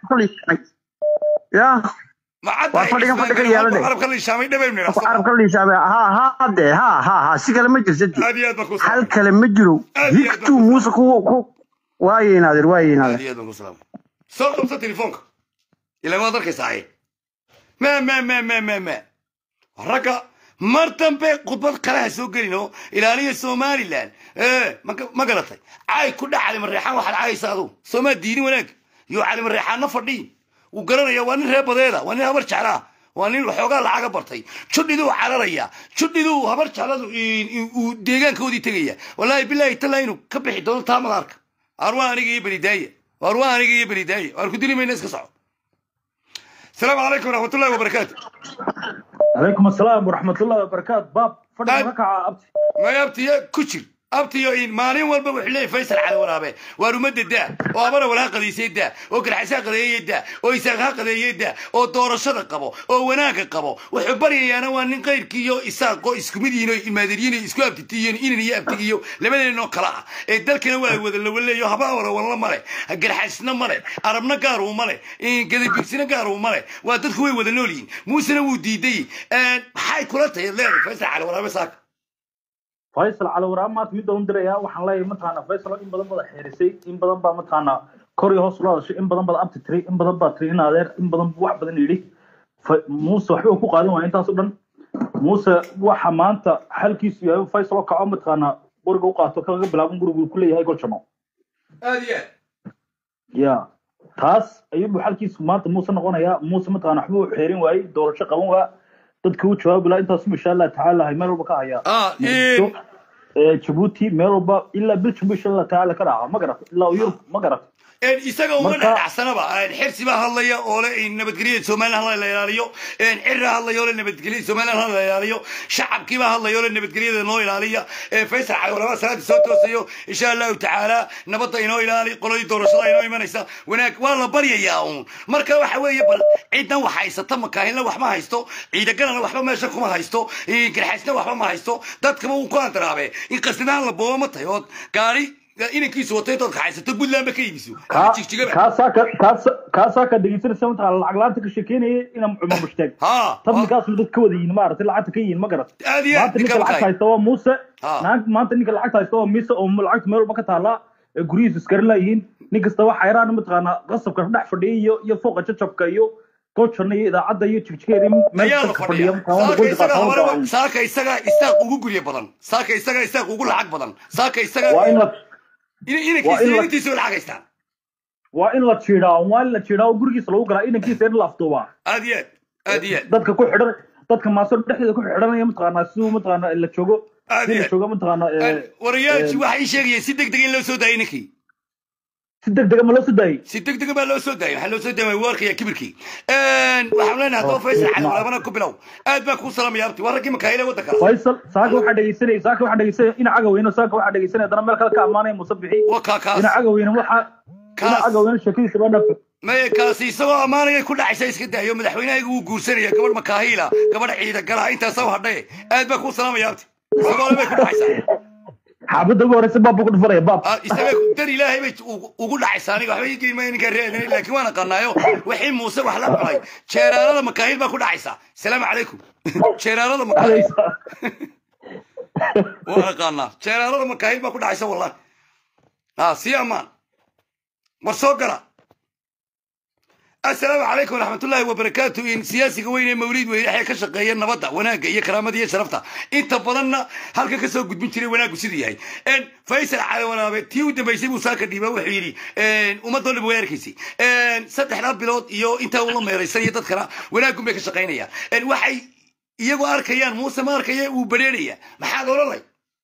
ya waa fadhigan fadhi ka yeelanay. carabka la ishaamay dhabeyn carabka liisaabe ha ha de ha ha ha si kale ma jirta de. aad iyo aad baan ku hal kale ma jiro Aad iyo aad higtuu muuse ku ku waaye inaadir waaye aad inaadir iyo aad baan ku salaamay soo qabsa telefoonka ilaa waad arkaysaa ay ma ma ma ma ma ma ragga mar dambe khudbad kale ha soo gelin oo ilaaliya somaliland ee ma ma garatay caay ku dhac cali mareexaan waxaad caayaysa adugu soomaa diidin wanaag iyo cali mareexaanna fadhiin wuu garanaya waa nin reer badeeda waa nin habar jeclaa waa nin waxoogaa lacaga bartay judhiduu cararaya judhiduu habar jecladu in- in- uu deegaankoodii tegaya wallaahi bilaahi tallaa inuu ka bixi doono taa madaarka arwaa aniga iyo belidaaya arwaa aniga iyo belidaaya waan ku dili mayna iska soco السلام عليكم ورحمة الله وبركاته عليكم السلام ورحمة الله وبركاته باب طيب. فضل ركعة أبتي ما يبتي كشر abtiyo in maalin walba wuxuu leeyahay faysal cali waraabe waa rumada daa oo abara walaa qadiisay daa oo garxasaa qadeeyay daa oo isaaqha qadeeyay daa oo doorashada qabo oo wanaagga qabo wuxuu baryayaana waa nin qayrkiiyo isaaqo isku mid yihiin oo imaadiriyiin oo isku abtitiyiin inan iyo abtigiyo labadeenoo kala ah ee dalkana waa wada lawaleeyo haba wara walna male garxasna male arabna gaar uu male gadabiirsina gaar uu male waa dadku way wada nool yihiin muusena wuu diiday maxay kula tahay leedahay faysal cali waraabe saaka faysal cali waraab maanta midda un diraya waxaan leeyahay mataqaana faysal in badan bada xeerisay in badan baa mataqaana kor iyo hoos ula hadashay in badan bada abti tiri in badan baa tiri in adeer in badan buu wax badan yidhi Fa- muuse waxba uu ku qaadan waaya intaas o dhan muuse waxa maanta xalkiisu yahay faysal oo kaco mataqaana guriga u qaato kaga bilaaban gurigu uu ku leeyahay golshamo aad iyo aad ya taas ayuu xalkiisu maanta muuse noqonayaa muuse mataqaana waxba uu xeerin waayey doorasho qaban waa dadka u jawaabi lahaa intaasu insha allah tacaala meel walba ka hayaa ah Muqdisho, ee, Djibouti meel walba ilaa Belgium insha Allah tacaala ka dhaca ma garat ilaa Yurub ma garat een isaga uma Marka- dhacsanaba xirsi baa hadlaya oo le in nabadgelyada somaliland hala la ilaaliyo een cirra hadlaya oo le nabadgelyada somaliland hala la ilaaliyo shacabkii baa hadlaya oo le nabadgelyada noo ilaaliya ee faysal cali walaba salaada soo toosayo insha allahu tacaala nabadda inoo ilaali qoladii doorashada inoo imanaysa wanaag waa la baryayaa uun marka waxa weeye bal ciidan wax haysata makaahinla wax ma haysto ciidagalana waxba meesha kuma haysto garxaysna waxba ma haysto dadkaba uu ku andaraabe in qasdinahan la boobo ma tahay ood gaari inankiisu wato intood kaxaysato puntlandba ka iibiso ama kaa jigjigaba kaasaa ka kaasa kaasaa ka dhegeysanaysa mataqaana lacag laanta ka sheekeynaya ina cumar mushtaag ha tabnikaas dad ka wada yihiin maaragtay lacagta ka yihiin ma garat aad iyo aad maanta ninka ninka lacagta makaay haysta waa muuse Ha. naag- maanta ninka lacagta haysta waa mise oo lacagta meel walba ka taala ee guryihiisu iskarin laayihiin nin kasta waxa yaraan mataqaana qasabka dhex fadhiya iyo iyo fooqa jajabka iyo goojana iyo idaacadda iyo jigjigeeda meel ayaa la dadka fadhiya fadhiya saaka isaga mataqaana habaraba saaka isaga isaaq ugu gurye badan saaka isaga isaaq ugu lacag badan saaka isaga waa in la inankiisa waa in la- inantiisa lacag haystaan waa in la jiidaa waa in la jiidaa oo gurigiisa lagu galaa inankiisa in la afduubaa aad iyo aad aad iyo aad dadka ku xidhan dadka maaso dhexdeeda ku xidhanaya mataqaana siduu mataqaana la joogo Aad si iyo la aad. joogo mataqaana ee, warayaalkii waxay sheegayeen si deg deg in loo soo daayay ninkii si degdega ma loo soo daayay si deg dega baa loo soo daayay waxaa loo soo daayay waa arkaya kibirkii waxaan leenahay haddaba faysal cali walaabana ku bilow aad baan kuu salaamaya abti waa raggii makaayile waddanka faysal saaka waxaa dhegeysanaya saaka waxaa dhegeysanaya ina cagaweyne saaka waxaa dhegeysanaya haddana meel kale ka ammaanaya muuse bixi waa kaa ina kaas cagaweyne waxa ina Kaas. cagaweyne sheekadiisa baa dhaaf maya kaasi isagoo ammaanaya ku dhacaysa iska daayo madaxweynahayga wuu guursanaya gabadh makaahiila gabadh ciida galaha intaasaa hadhaye aad baan kuu salaamaya abti isagoo le bay ku dhacaysaa xaabadda ugu horeysa baab buu ku dhufanaya baab Ah, isaga dar ilaahay bay ugu- ugu dhacaysaa aniga waxba igeli maayo ninkaan reedanay laakiin waan aqaanaayo wixii muuse wax la cunay jeeraanada makaahil baa ku dhacaysaa salaamu calaykum jeeraanada makaahil waan aqaanaa jeeraanada makaahil baa ku dhacaysa wallahi ah sii ammaan war soo gala asalaamu calaykum waraxmatullaahi wabarakaatu in siyaasiga weyn ee mawliid weyne waxay ka shaqeeyeen nabadda wanaagga iyo karaamada iyo sharafta inta badanna halka kasoo gudbin jiray wanaaggu siduu yahay En, faysal cali wanaabe tii u dambaysay buu saaka dhiiba wuxuu yidhi en, ummadoo dhan way arkaysay En, saddexdaa bilood iyo intaa ula meeraysan iyo dadkana wanaaggun bay ka shaqaynayaan En, waxay iyagoo arkayaan muuse ma arkaya uu badheeraya maxaad odhanay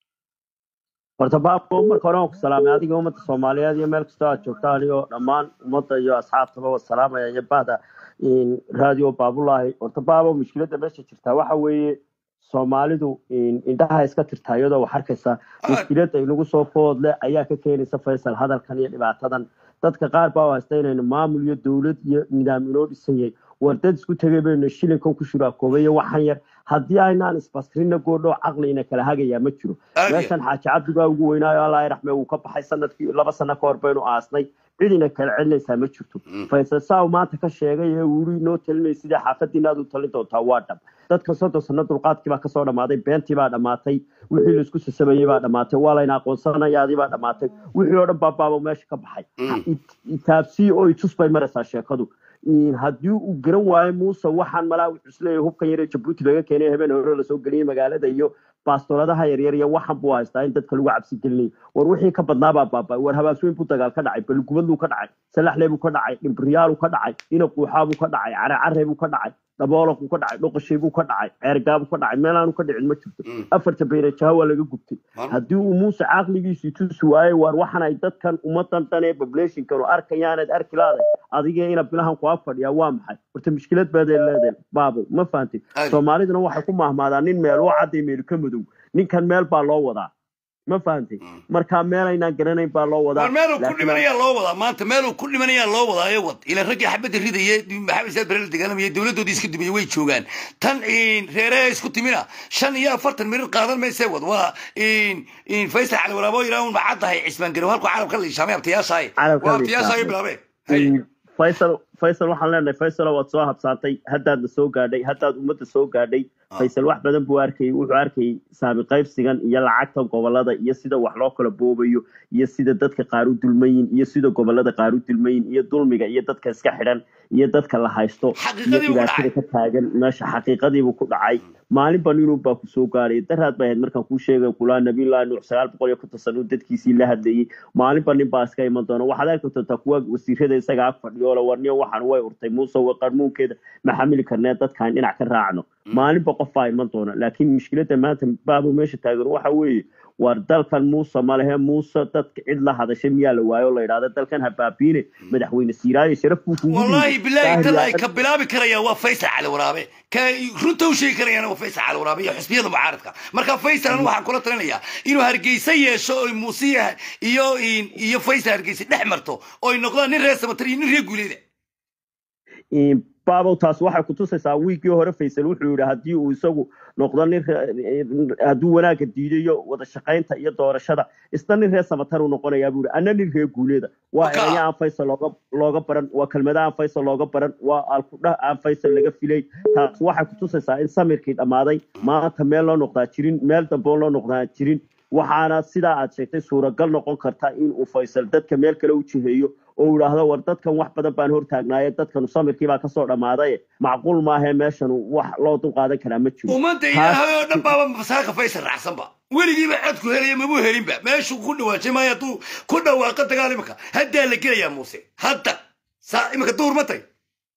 horta baabko marka hore waan ku salaamay adiga ummadda soomaaliyeed iyo meel kastoo aad joogta anigoo dhammaan ummadda iyo asxaabtaba waa salaamaya iyo bahda in radio baabulaahi horta baabo mushkiladda meesha jirtaa waxa weeye soomaalidu in indhaha iska tirtaa iyadoo wax arkaysa mushkiladda inagu soo foodle ayaa ka keenaysa faysal hadalkan iyo dhibaatadan dadka qaar baa u haysta inaynu maamul iyo dowlad iyo nidaam inoo dhisanyay war dad isku tegay baynu shilinkan ku shuraakoobay iyo waxan yar haddii aynaan isbasrina goodhoo caqliina kala hagayaa ma jiro Aad iyo- meeshan xaaji cabdigaa ugu weynaayo allah raxme uu ka baxay sanadkii laba sano ka hor baynu aasnay cidina kala celinaysaa ma jirto Mm. faysal saa uu maanta ka sheegay ee wuri inoo talinay sidii xaafadiina aad u talin doontaa waa dhab dadka soddon sano dulqaadkii baa kasoo dhammaaday beentii baa dhammaatay wixii laisku sasabayey baa dhammaatay waa layna aqoonsanayaadii baa dhammaatay wixii oo dhan baa baaba meesha ka baxay Mm. It- itaabsii oo itus bay maraysaa sheekadu In haddii uu garan waayo muuse waxaan malaa wuxuu isleeyahay hubkan yar ee jabuuti laga keenay habeen hore lasoo geliyey magaalada iyo baastoladaha yaryar iyo waxan buu haystaa in dadka lagu cabsi gelinayo war wixii ka badnaa baa baabay war habaasweyn buu dagaal ka dhacay balgubadluu ka dhacay salaxlee buu ka dhacay dhimbriyaaluu ka dhacay inaquuxaa buu ka dhacay caracare buu ka dhacay dhaboolaq buu ka dhacay dhoqoshay buu ka dhacay ceergaa buu ka dhacay meelaanu ka dhicin ma jirto Mm. afarta bayrajaha waa laga gubtay Mar- haddii uu muuse caqligiisii tusi waayo waar waxan ay dadkan ummadan dhan ee populationkan oo arkayaanad arki laaday adiga ina bilahan ku ag fadhiyaa waa maxay horta mushkilad baad leedahay baabo ma fahantay Aad. soomaaliduna waxay ku mahmaadaan nin meel oo cadday meel ka madow ninkan meel baa loo wadaa ma fahantay Mm. marka meel aynaan garanayn baa loo wadaa war meeluu ku Laakiin- dhimanayaa loo wadaa maanta meeluu ku dhimanayaa loo wadaa ee wad ila raggii xabadda ridaya maxamed saad bare la dagaalamaya dowladdoodii iska dumiyey way joogaan tan in reeraha isku timina shan iyo afartan mirir qaadan maysee wad waa in in faysal cali waraabo yidhaah un macaddahay cismaan garow halku carabka la ishaamay abtayaashaay Carabka waa la abtayaashaay ishaamay. bilaabeen Haye. faysal faysal waxaan leenahay faysalo waad soo habsaantay haddaadna soo gaadhay haddaad ummadda soo gaadhay Ah. faysal wax badan buu arkayay wuxuu arkayay saami qaybsigan iyo lacagta gobolada iyo sida wax loo kala boobayo iyo sida dadka qaar u dulmayin iyo sida gobolada qaar u dulmayin iyo dulmiga iyo dadka iska xidhan iyo dadka la haysto iyo Xaqiiqadii buu ku dhibaatada dhacay. ka taagan meesha xaqiiqadiibuu ku dhacay maalin ba ninuu baa ku soo gaadhay daraad bay ahayd markaan kuu sheegay kulaa nabiyullahi nuux sagaal boqol iyo konton sano uu dadkiisii la hadlayay maalin ba nin baa iska iman doona waxaad arki doontaa kuwa wasiirada isaga ag fadhiyo le warniyo waxaan way urtay muuse wa qarmuunkeeda ma xamili karnee dadkaan dhinac ka raacno maalinba qof baa iman doona laakiin mushkiladda maanta baabo meesha taagan waxa weeye war dalkan muuse ma lehe muuse dadka cid la hadashay miyaa la waayo oo la yidhahda dalkan habaabiine madaxweyne siiraayo sharaf buu kugu والله dhiibay. بالله Daahir تلا yaa- كبلابي كريا وفيصل على ورابي كرنت وشي كريا انا وفيصل على ورابي حسبيه معارضك marka faysal anu waxaan kula talinaya inuu hargeysa yeesho oo muusiya iyo iyo faysal hargeysa dhex marto oo ay noqdaan nin reer samatri nin reer guuleeda In baabow taas waxay kutusaysaa wiigii hore faysal wuxuu yidhi haddii uu isagu noqdo nin re- hadduu wanaagga diidayo wada shaqaynta iyo doorashada isna nin reer samatar uu noqonayaa buu yidhi anna nin reer guuleeda waa Waka. eraya aan faysal looga looga baran waa kelmada aan faysal looga baran waa alkudhah aan faysal laga filay taas waxay kutusaysaa in samirkii dhammaaday maanta meel loo noqdaa jirin meel dambe oo loo noqdaa jirin waxaana sidaa aad sheegtay suuragal noqon karta in uu faysal dadka meel kale u jiheeyo oo uu yidhaahdo war dadkan wax badan baan hortaagnaaye dadkanu samirkii baa kasoo dhammaaday macquul maahee meeshan wax loo dulqaadan karaa ma jiro ummadda ilaahay oo dhan baaba masaaka faysal raacsanba weligiiba codku helaya mabu helinba meeshuu ku dhawaajay maayo hadduu ku dhawaaqa dagaal imika haddaa la gelayaa muuse hadda saa imika duur ma tay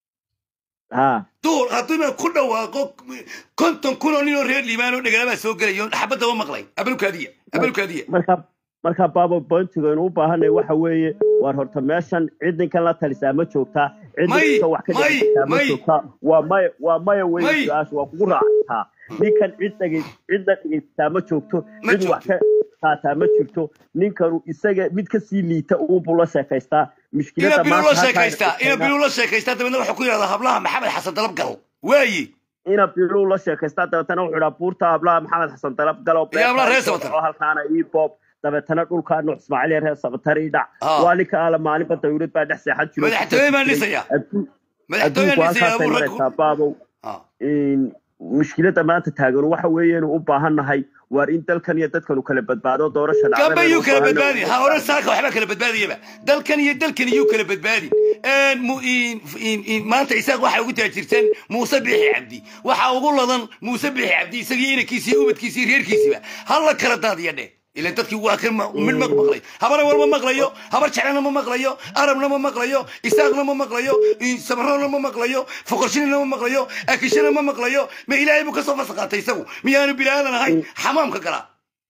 ha duur hadduu imika ku dhawaaqo konton kun oo nin oo reer liibaan oo dhegalaabaa soo gelayo xabadaba maqlay abalukaadiya abalukaadiya marka marka baabo bointigaynu u baahanay waxa weeye war horta meeshan cid ninkan la talisaa ma joogtaa cid May, ninka wax ka may, dhegeysataa ma may. joogtaa waa maya waa maya May. wey su-aasha waa kugu raacataa ninkan cid dhege cidna dhegeysataa ma joogto Ma cid wax ka qaataa ma jirto ninkanu isaga mid kasii liita uunbuu la sheekaystaa ina mushkilada biluu la maanta sheekaystaa ina halkaa biluu la sheekaystaa dabeedna wuxuu ku yidhahdaa hablaha maxamed xasan dalab gal waaye ina biluu la sheekaystaa dabeetana wuxuu idhaa buurta hablaha maxamed xasan dalab galo Iyo hablaha reer Sabatar. halkaana ii boob dabeetana dhulkaa nuux ismaaciil iyo reer sabatar ii dhac Ah. waa ninka ala maalinba dawlad baa dhex seexan jiro Madaxtooye baan dhisaya. Adduun- madaxtooyaan adduunku dhisaya halkaasay abuu maraysaa raggu baabow Ah. in mushkilada maanta taagan waxa weeye inuu u baahan nahay waar in dalkan iyo dadkan uu kala badbaado doorasha dhacdana gamba inuu yuu u kala baahan badbaadi nahay. ha hore saaka waxbaa kala badbaadayaba dalkan iyo dalkan iyuu kala badbaadi Een, mu- in- in- in- maanta isaaq waxay ugu taajirteen muuse bixi cabdi waxa ugu ladan muuse bixi cabdi isagii inankiisi iyo ubadkiisi iyo reerkiisiba hala kala daadiya dhe ila dadkii waa kan ma- mid ma maqlay habana war ma maqlayo habar jeclana ma maqlayo arabna ma maqlayo isaaqna ma maqlayo in- samarona ma maqlayo foqorshinina ma maqlayo akishana ma maqlayo ma ilaahay buu kasoo fasaqaatay isagu miyaanu bilaadan ahayn xamaamka galaa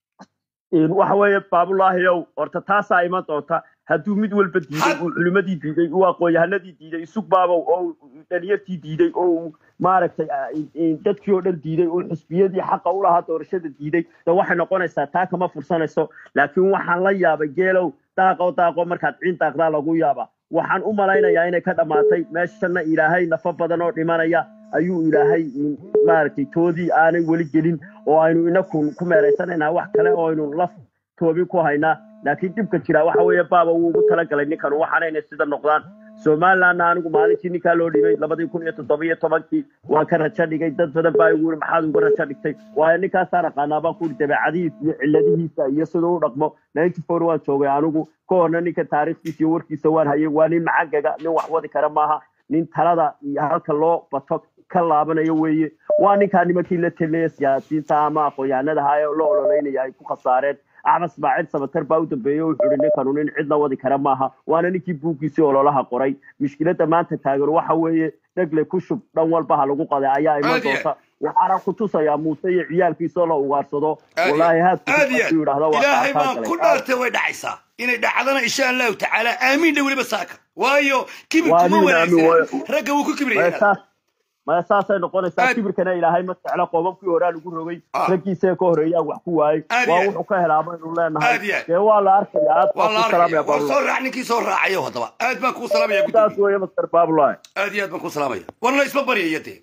In waxa weeye baabulaahiyow horta taasaa iman doonta hadduu mid walba diiday Had- uu culimadii diiday uu aqoon-yahanadii diiday isug baabow oo uu dhaliyartii diiday oo uu maaragtay ah, in- in dadkii oo dhan diiday oo xusbiyadii xaqa u lahaa doorashada diiday de waxay noqonaysaa taa kama fursanayso laakiin waxaan la yaabay geelow daaqo daaqo markaad ciin daaqdaa lagu yaaba waxaan u malaynayaa inay ka dhammaatay meeshana ilaahay nafa badan oo dhimanaya ayuu ilaahay in- maaragtay toodii aanay weli gelin oo aynu inaku ku meeraysanaynaa wax kale oo aynu laf toobin ku haynaa laakiin dhibka jira waxa weeye baaba wuu ugu talagalay ninkan waxaana inay sida noqdaan somalilandna anigu maalintii ninkaa loo dhibay labadii kun iyo toddoba iyo tobankii waan ka rajo dhigay dad badan baa igu yiri maxaad uga rajo dhigtay waayo ninkaasaan aqaanaa baan ku yiri dabeecadihiisa iyo cilladihiisa iyo siduu u dhaqmo ninety four waan joogay anigu ka horna ninka taariikhdiisa iyo warkiisa waan hayay waa nin macagaga nin wax wadi kara maaha nin talada iyo halka loo bato ka laabanayo weeye waa ninkaa nimankii la telaya siyaasiyiinta ama aqoon-yahanada ahaa ee la ololeynaya ay ku khasaareen axmed ismaaciil samatar baa u dambeeyey oo wuxuu ihi ninkanu nin cidna wadi kara maaha waana ninkii buuggiisii ololaha qoray mushkilada maanta taagan waxa weeye dhegle ku shub dhan walba ha lagu qaday ayaa iman Aad iyo doonta waxaana ku tusayaa muuse iyo ciyaalkiisoo la ugaarsado Aad iyo- walaahi haadku aad iyo hadduu yidhaahdo waa ilaahay kaakaa baan ku galay dhaartay way dhacaysaa inay dhacdana insha allahu tacaala aamiin dha weliba saaka waayo kibir Waa kuma nin aamin wanaagsan waayo. ragga wuu ku maya kibraya saas maya saasay noqonaysaa Aad- kibirkana ilaahay ma jeclo qoobabkii horaa lagu rogay Ah. raggiisa ka horeeyaa wax ku waayey Aad waa iyo- wuxuu ka helaa baynu leenahay Aad iyo- dee waa la arkaya aad waa baa la ku salaamaya arkaya waa baabula soo raac ninkii soo raacayo haddaba aad baan kuu salaamaya saas gudoomiye weeye master baabulahi aad iyo aad baan kuu salaamaya warna isma baryaya dee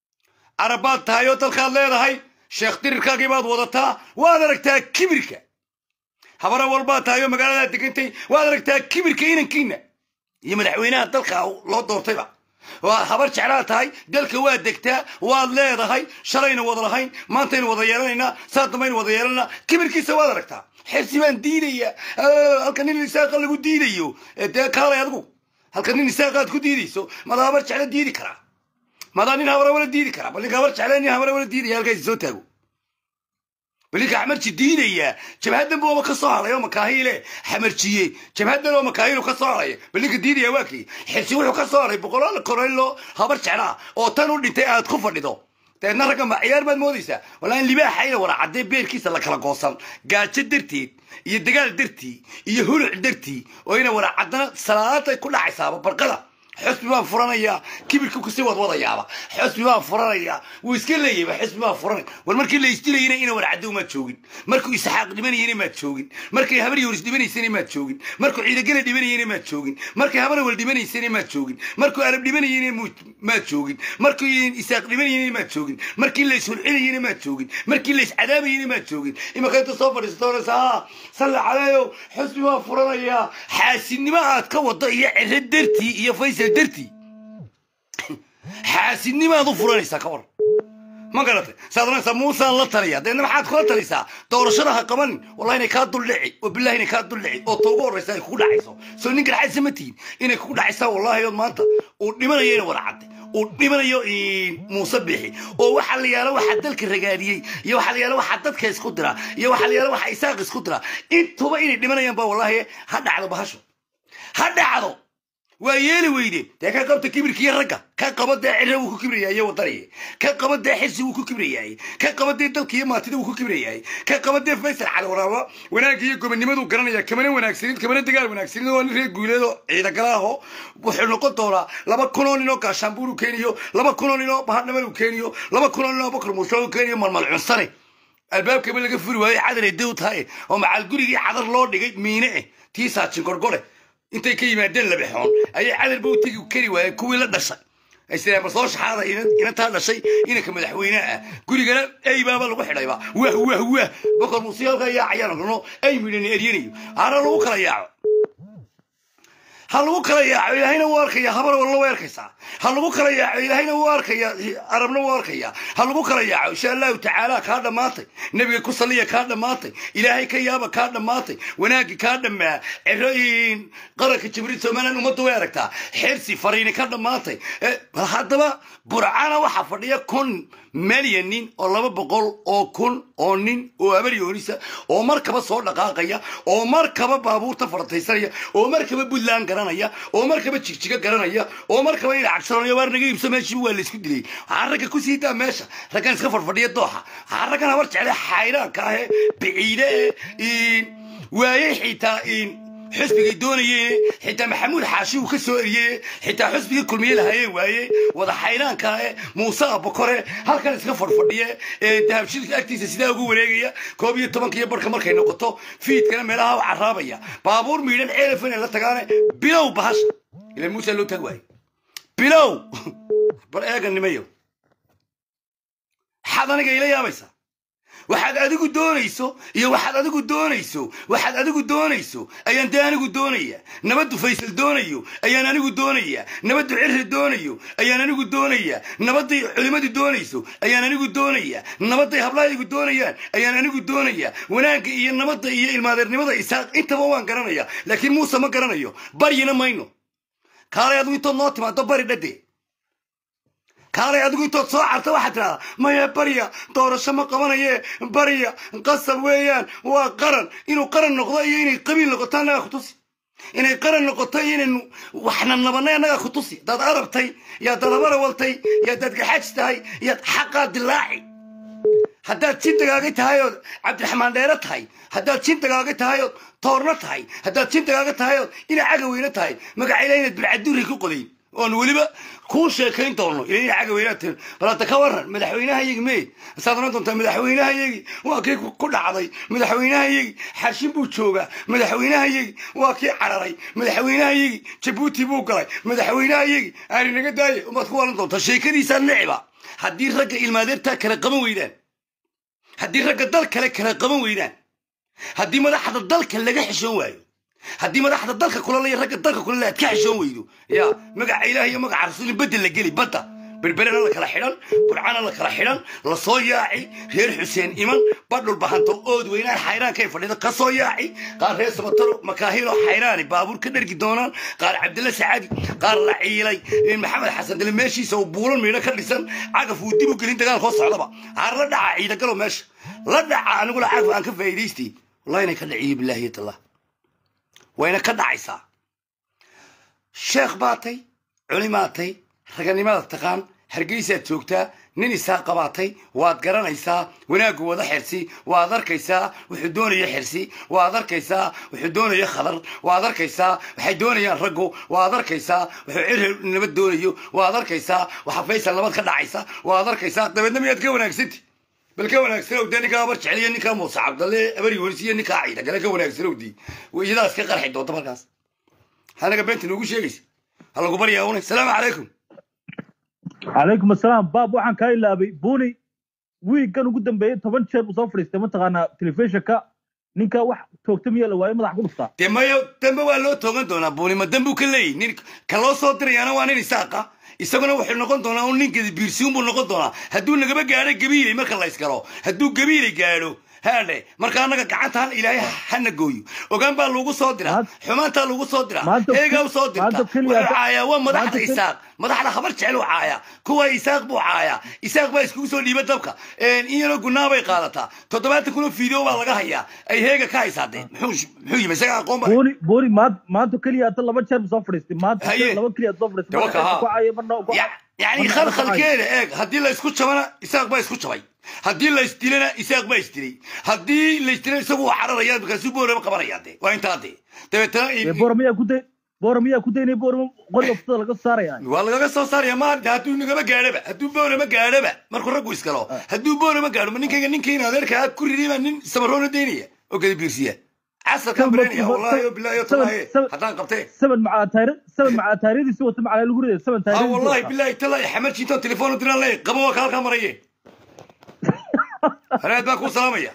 carabaad tahay oo dalkaad leedahay sheekh dirirkaagii baad wadataa waad aragtaa kibirka habara walbaad tahay oo magaaladaad degantay waad aragtaa kibirka inankiina iyo madaxweynaha dalka loo doortayba waa habar jeclaa tahay dalka waad degtaa waad leedahay shalayna wada lahayn maantaynu wada yeelanaynaa saa dambaynu wada yeelanaa kibirkiisa waad aragtaa xirsi baan diidaya Ah, halka nin isaaqa lagu diidayo Eh, dee kaalay adigu halka nin isaaqaad ku diidayso mada habar jecla diidi karaa madaa nin habara wala diidi karaa bal ninka habar jecla nin habara wala diidaya halkaasi soo taago bal ninka xamarji diidaya jabhadan buu ka soo haray oo makaahiile xamarjiye jabhadan oo makaahiilu ka soo haray bal ninka diidaya waa kii xirsi wuxuu ka soo haray boqolaal koreylo habar jeclaa oo tan u dhintay aad ku fadhido deedna ragga ma ciyaar baad moodaysaa walaa in libaaxayna wara caddee beerkiisa la kala goosan gaajo darteed iyo dagaal dartii iyo huluc dartii oo ina wara caddana salaatay ku dhacaysaaba barqada xusbi baan furanayaa kibirka kusii wadwadayaaba xusbi baan furanayaa wuu iska leeyayba xusbi baan furanay war markii la isdilayna ina warcadow maad joogin markuu isxaaq dhibanayena maad joogin markay habar yoris dhibanaysana maad joogin markuu ciidagala dhibanayena maad joogin markay habar awal dhibanaysana maad joogin markuu arab dhibanayena maad joogin markuu isaaq dhibanayena maad joogin markii la ishulcinayena maad joogin markii la iscadaabayena maad joogin imaka inta soo fadhiisato oraysa ha salla caleeyow xusbi baan furanayaa xaasidnimo aad ka wado iyo ciro dartii iyo faysal dartii xaasidnimaad u furanaysaa ka war ma garatay saad oranaysaa muusaan la taliya deedna maxaad kula talisaa doorashada ha qabanin wallahi inay kaa duldhici oo billahi inay kaa duldhici oo ta ugu horraysa ay kugu dhacayso soo nin garxaysa ma tihin inay kugu dhacaysaa wallahi ood maanta uu dhimanayo ina wada cadday uu dhimanayo muuse bixi oo waxaa la yaala waxaa dalka ragaadiyey iyo waxaa la yaala waxaa dadka isku dira iyo waxaa la yaala waxaa isaaq isku dira intuba inay dhimanayaan ba wallahi ha dhacdo bahasho ha dhacdo waa yeeli weyde dee ka qabta kibirkiiyo ragga ka qaba dee cira wuu ku kibrayaaye wadaniye ka qaba dee xisi wuu ku kibrayaaye ka qaba dee dalkiiyo maatida wuu ku kibrayaaye ka qaba dee faysal calwaraaba wanaagga iyo gobonnimaduu garanaya kamana wanaagsanin kamana dagaal wanaagsanin oo nin reer guuleedo ciidagalaaho wuxuu noqon doonaa laba kunoo nin oo gaashaanbuur u keeniyo laba kunoo nin oo bahadhamal u keeniyo laba kunoo nin oo bakar muusho u keeniyo malmal cunsane albaabkaba laga furi waayo cadar ay dew tahay oo macaal gurigii cadar loo dhigay miine eh tii saajin gorgore intay ka yimaadeen labixoon ayay cadarba u tegi kari waayeen kuwii la dhashay aysireen bal soo shaxaada inantaa dhashay inanka madaxweyneha ah gurigana eybaaba lagu xidhayba wah wah wah bokor muuse halkaa yaacayaan rano ay midhan eryanayo hana lagu kala yaaco ha lagu kala yaaco ilaahayna wuu arkaya habar walna way arkaysaa ha lagu kala yaaco ilaahayna wuu arkaya arabna wuu arkaya ha lagu kala yaaco insha allahu tacaala kaa dhammaatay nebiga ku saliya kaa dhammaatay ilaahay ka yaaba kaa dhammaatay wanaaggi kaa dhammaa cirooyin qaranka jibriil somaliland ummadda way aragtaa xirsi fariini ka dhammaatay bal haddaba burcana waxaa fadhiya kun milyan nin oo laba boqol oo kun oo nin oo abaryoonisa oo markaba soo dhaqaaqaya oo markaba baabuurta farataysanaya oo markaba puntland garanaya oo markaba jigjiga garanaya oo markaba ina cagsaranaya waar naga iibso meeshiiba waa laysku dilay waxaa ragga ku sii daa meesha raggan iska fadfadhiya dooxa waxaa raggan habar jecle xayraanka ahe biciide e waayey xitaa xusbigay doonayeen xitaa maxamuud xaashi uu ka soo eriyey xitaa xusbigii kulmiye lahayeen waaye wada xayraanka eh muuse abakore halkan iska fadhfadhiye ee dahabshidka agtiisa sidaa ugu wareegaya koob iyo tobanka iyo barka markay noqoto fiidkana meelaha u caraabaya baabuur miidhan ceelafan la tagaane bilow bahasha ila muuse loo tag waaye bilow bar eega nimayo xad aniga ila yaabaysaa waxaad adigu doonayso iyo waxaad adigu doonayso waxaad adigu doonayso ayaan dee anigu doonaya nabaddu faysal doonayo ayaan anigu doonaya nabaddu cirri doonayo ayaan anigu doonaya nabadday culimmadu doonayso ayaan anigu doonaya nabadday hablahaygu doonayaan ayaan anigu doonaya wanaagga iyo nabadda iyo ilmaadeernimada isaaq intaba waan garanaya laakiin muuse ma garanayo baryina mayno kaalay adigu intood noo timaado bari dhade kaalay adigu intood soo carta waxaad tidhahdaa maya barya doorasho ma qabanaye barya qasab weeyaan waa qaran inuu qaran noqdo iyo inay qabiil noqoto annagaa ku tusi inay qaran noqoto iyo inaynu waxna nabanay annagaa ku tusi daad arabtay yaa dad habarawaltay yaa daad gaxaaj tahay yaad xaqaa dilaaci haddaad jin dagaaga tahay ood cabdiraxmaan dheere tahay haddaad jin dagaaga tahay ood toorno tahay haddaad jin dagaaga tahay ood ina cagaweyne tahay magacayla inaad bilcaduri ku qodayn oon weliba kuu sheekayn doono ila ina cagaweynaad tirin bal hadda ka waran madaxweynahayagi mee saad oran doontaa madaxweynahayagi waa kii ku dhacday madaxweynahayagi xarshin buu joogaa madaxweynahayagi waa kii cararay madaxweynahayagi jabuuti buu galay madaxweynahayagi aani naga daaye umaad ku waran doontaa sheekadiisaa neciba haddii ragga ilmaadeertaa kala qaban weydaan haddii ragga dal kale kala qaban weydaan haddii madaxda dalka laga xishoon waayo haddii madaxda dalka kulala ragga dalka kulala aad ka xishoon weydo ya magaca ilaah iyo magaca rasuulin bedel la geli badda berberena la kala xidhan burcana la kala xidhan la soo yaaci reer xuseen iman badhul bahanto ood weynaan xayraankay fadhida ka soo yaaci qaar reer sabataro makaahilo xayraani baabuur ka dhergi doonaan qaar cabdilla sacaadi qaar la ciilay maxamed xasan dale meeshiisa uu buulan miidho ka dhisan cagaf uu dib u gelin dagaal koo socdaba haar la dhaca ciidagalo meesha la dhaca anigula cagaf aan ka faa'iidaystay wallahi inay ka dhaciyo bilaahi tallah wayna ka dhacaysaa sheekh baatay culimaatay raganimada taqaan hargeysaad joogtaa nin isaa qabaatay waad garanaysaa wanaaggu wada xirsi waad arkaysaa wuxuu doonaya xirsi waad arkaysaa wuxuu doonaya khadar waad arkaysaa waxay doonayaan raggu waad arkaysaa wuxuu cir nabad doonayo waad arkaysaa waxa faysal nabad ka dhacaysa waad arkaysaa dabeedna miyaad ka wanaagsanti bal ka wanaagsanow dee ninkaa abar jeceliyo ninkaa muuse cabdalle abari welis iyo ninkaa ciida gale ka wanaagsanowdii iyadaas ka qarxi doonta markaas anaga beenta noogu sheegaysa ha lagu baryaa unay salaamu calaykum calaykum asalaam baab waxaan kaa ilaabay buni wiiggan ugu dambeeyey toban jeer uu soo fadhiistay mataqaanaa telefishinka ninka wax toogta miyaa la waayo madax ku dhuftaa dee mayo dambe waa loo toogan doonaa buunima dambuu ka leeyahy nin ka loo soo dirayaana waa nin isaaqa isaguna wuxuu noqon doonaa un ninkeeda biirsiun buu noqon doonaa hadduu nagaba gaadho gabiilay marka la ysgalo hadduu gabiilay gaadho haadhe marka annaga gacantaan ilaahay hana gooyo ogaan baa lagu soo diraa Maanta- xumaantaa lagu soo diraa maanta- eegaa u soo dirta maanta keliya- wuxuu caayaa waa madaxda maanta keli- isaaq madaxda habar jecel u caaya kuwa isaaq buu caaya isaaq baa iskugu soo dhiiba dabka in yaroo gunnaa bay qaadataa toddobaatan kunoo fiideo baa laga hayaa ay heega ka haysaadeen muxuu muxuu yimi isaga aqoon ba buni buni maanta maanta keliya hata laba jeer buu soo fadhiistay maanta Haye. laba keliya soo fadhiistay Dawaka, marna ha. ku caayo marna ku Ya- yani marna ku khalkhalkeeda eeg haddii la isku jabana isaaq baa isku jabay haddii la isdilana isaaq baa isdilay haddii la isdilana isagu waa cararaya markaasuu boorama qabanaya de waa intaa de dabeetana caayo boora miyaa ku day boora miyaa ku daynay boora qoriga furtada laga soo saaraya waa lagaga soo saaraya maanta hadduu nagaba gaadhaba hadduu boorama gaadhaba markuu raggu iskalo hadduu boorama gaadho ma ninkayga ninkayna adeerkaa ku ridiyay baa nin samaroona daynaya oo gada biirsiya casarkaan baranaya wallahi o bilahi o talaahi haddaan qabtee saban macaa taari saban macaa taariyadiisi wata macaa lagu ridaya saban ha taariyadiisi wallahi wata. bilahi talaahi xamarjiintoon telefoon u diraan leey qaba waa ka halkaa maraye hareed baa kuu salaamaya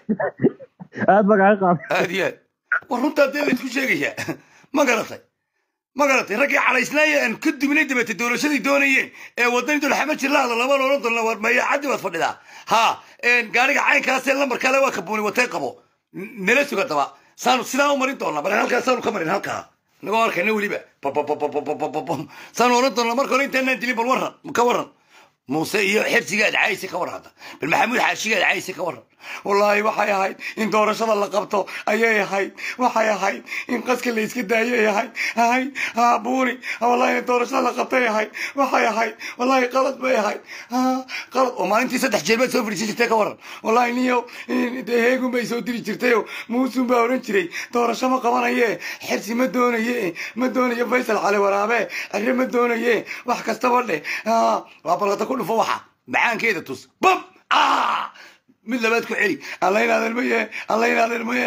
aad baa kaaga qaabay aad iyo aad war runtaa dee laysku sheegayaa ma garatay ma garatay raggii calaysnaaya aan ka duminay dabeete doorashadii doonayeen ee wadani dol xamad jirlaada laba loolan doona war maya caddi baad fadhidaa ha gaariga caynkaasee lambar kale waa kabuuni watay qabo N- nala suga daba saanu sidaa u marin doonaa bal halkaa saanu ka marin halkaa nagoo arkayna weliba babababababababam saanu oran doonaa marka hore intaanaan dilin bal warran ka warran muuse iyo xirsigaad cayse ka warranta bal maxamuud xaashigaad cayse ka warran wallaahi waxay ahayd in doorashada la qabto ayay ahayd waxay ahayd in qaska la iska daayay ahayd ahayd ha buuni ha, wallaahi in doorashada la qabtay ahayd waxay ahayd wallaahi qalad bay ahayd ha qalad oo maalintii saddex jeer baad soo fadhiisan jirtay ka warran wallaahi niyow in- dee heegun bay soo diri jirtayoo muusun baa odhan jiray doorasho ma qabanaye xirsi ma doonaye ma doonayo faysal cali waraabe arre ma doonaye wax kastaba dheh ha waa balqata ku dhufo waxa macaankeeda tus bam ah mid labaad ku celi alla inaadan maye alla inaadan maye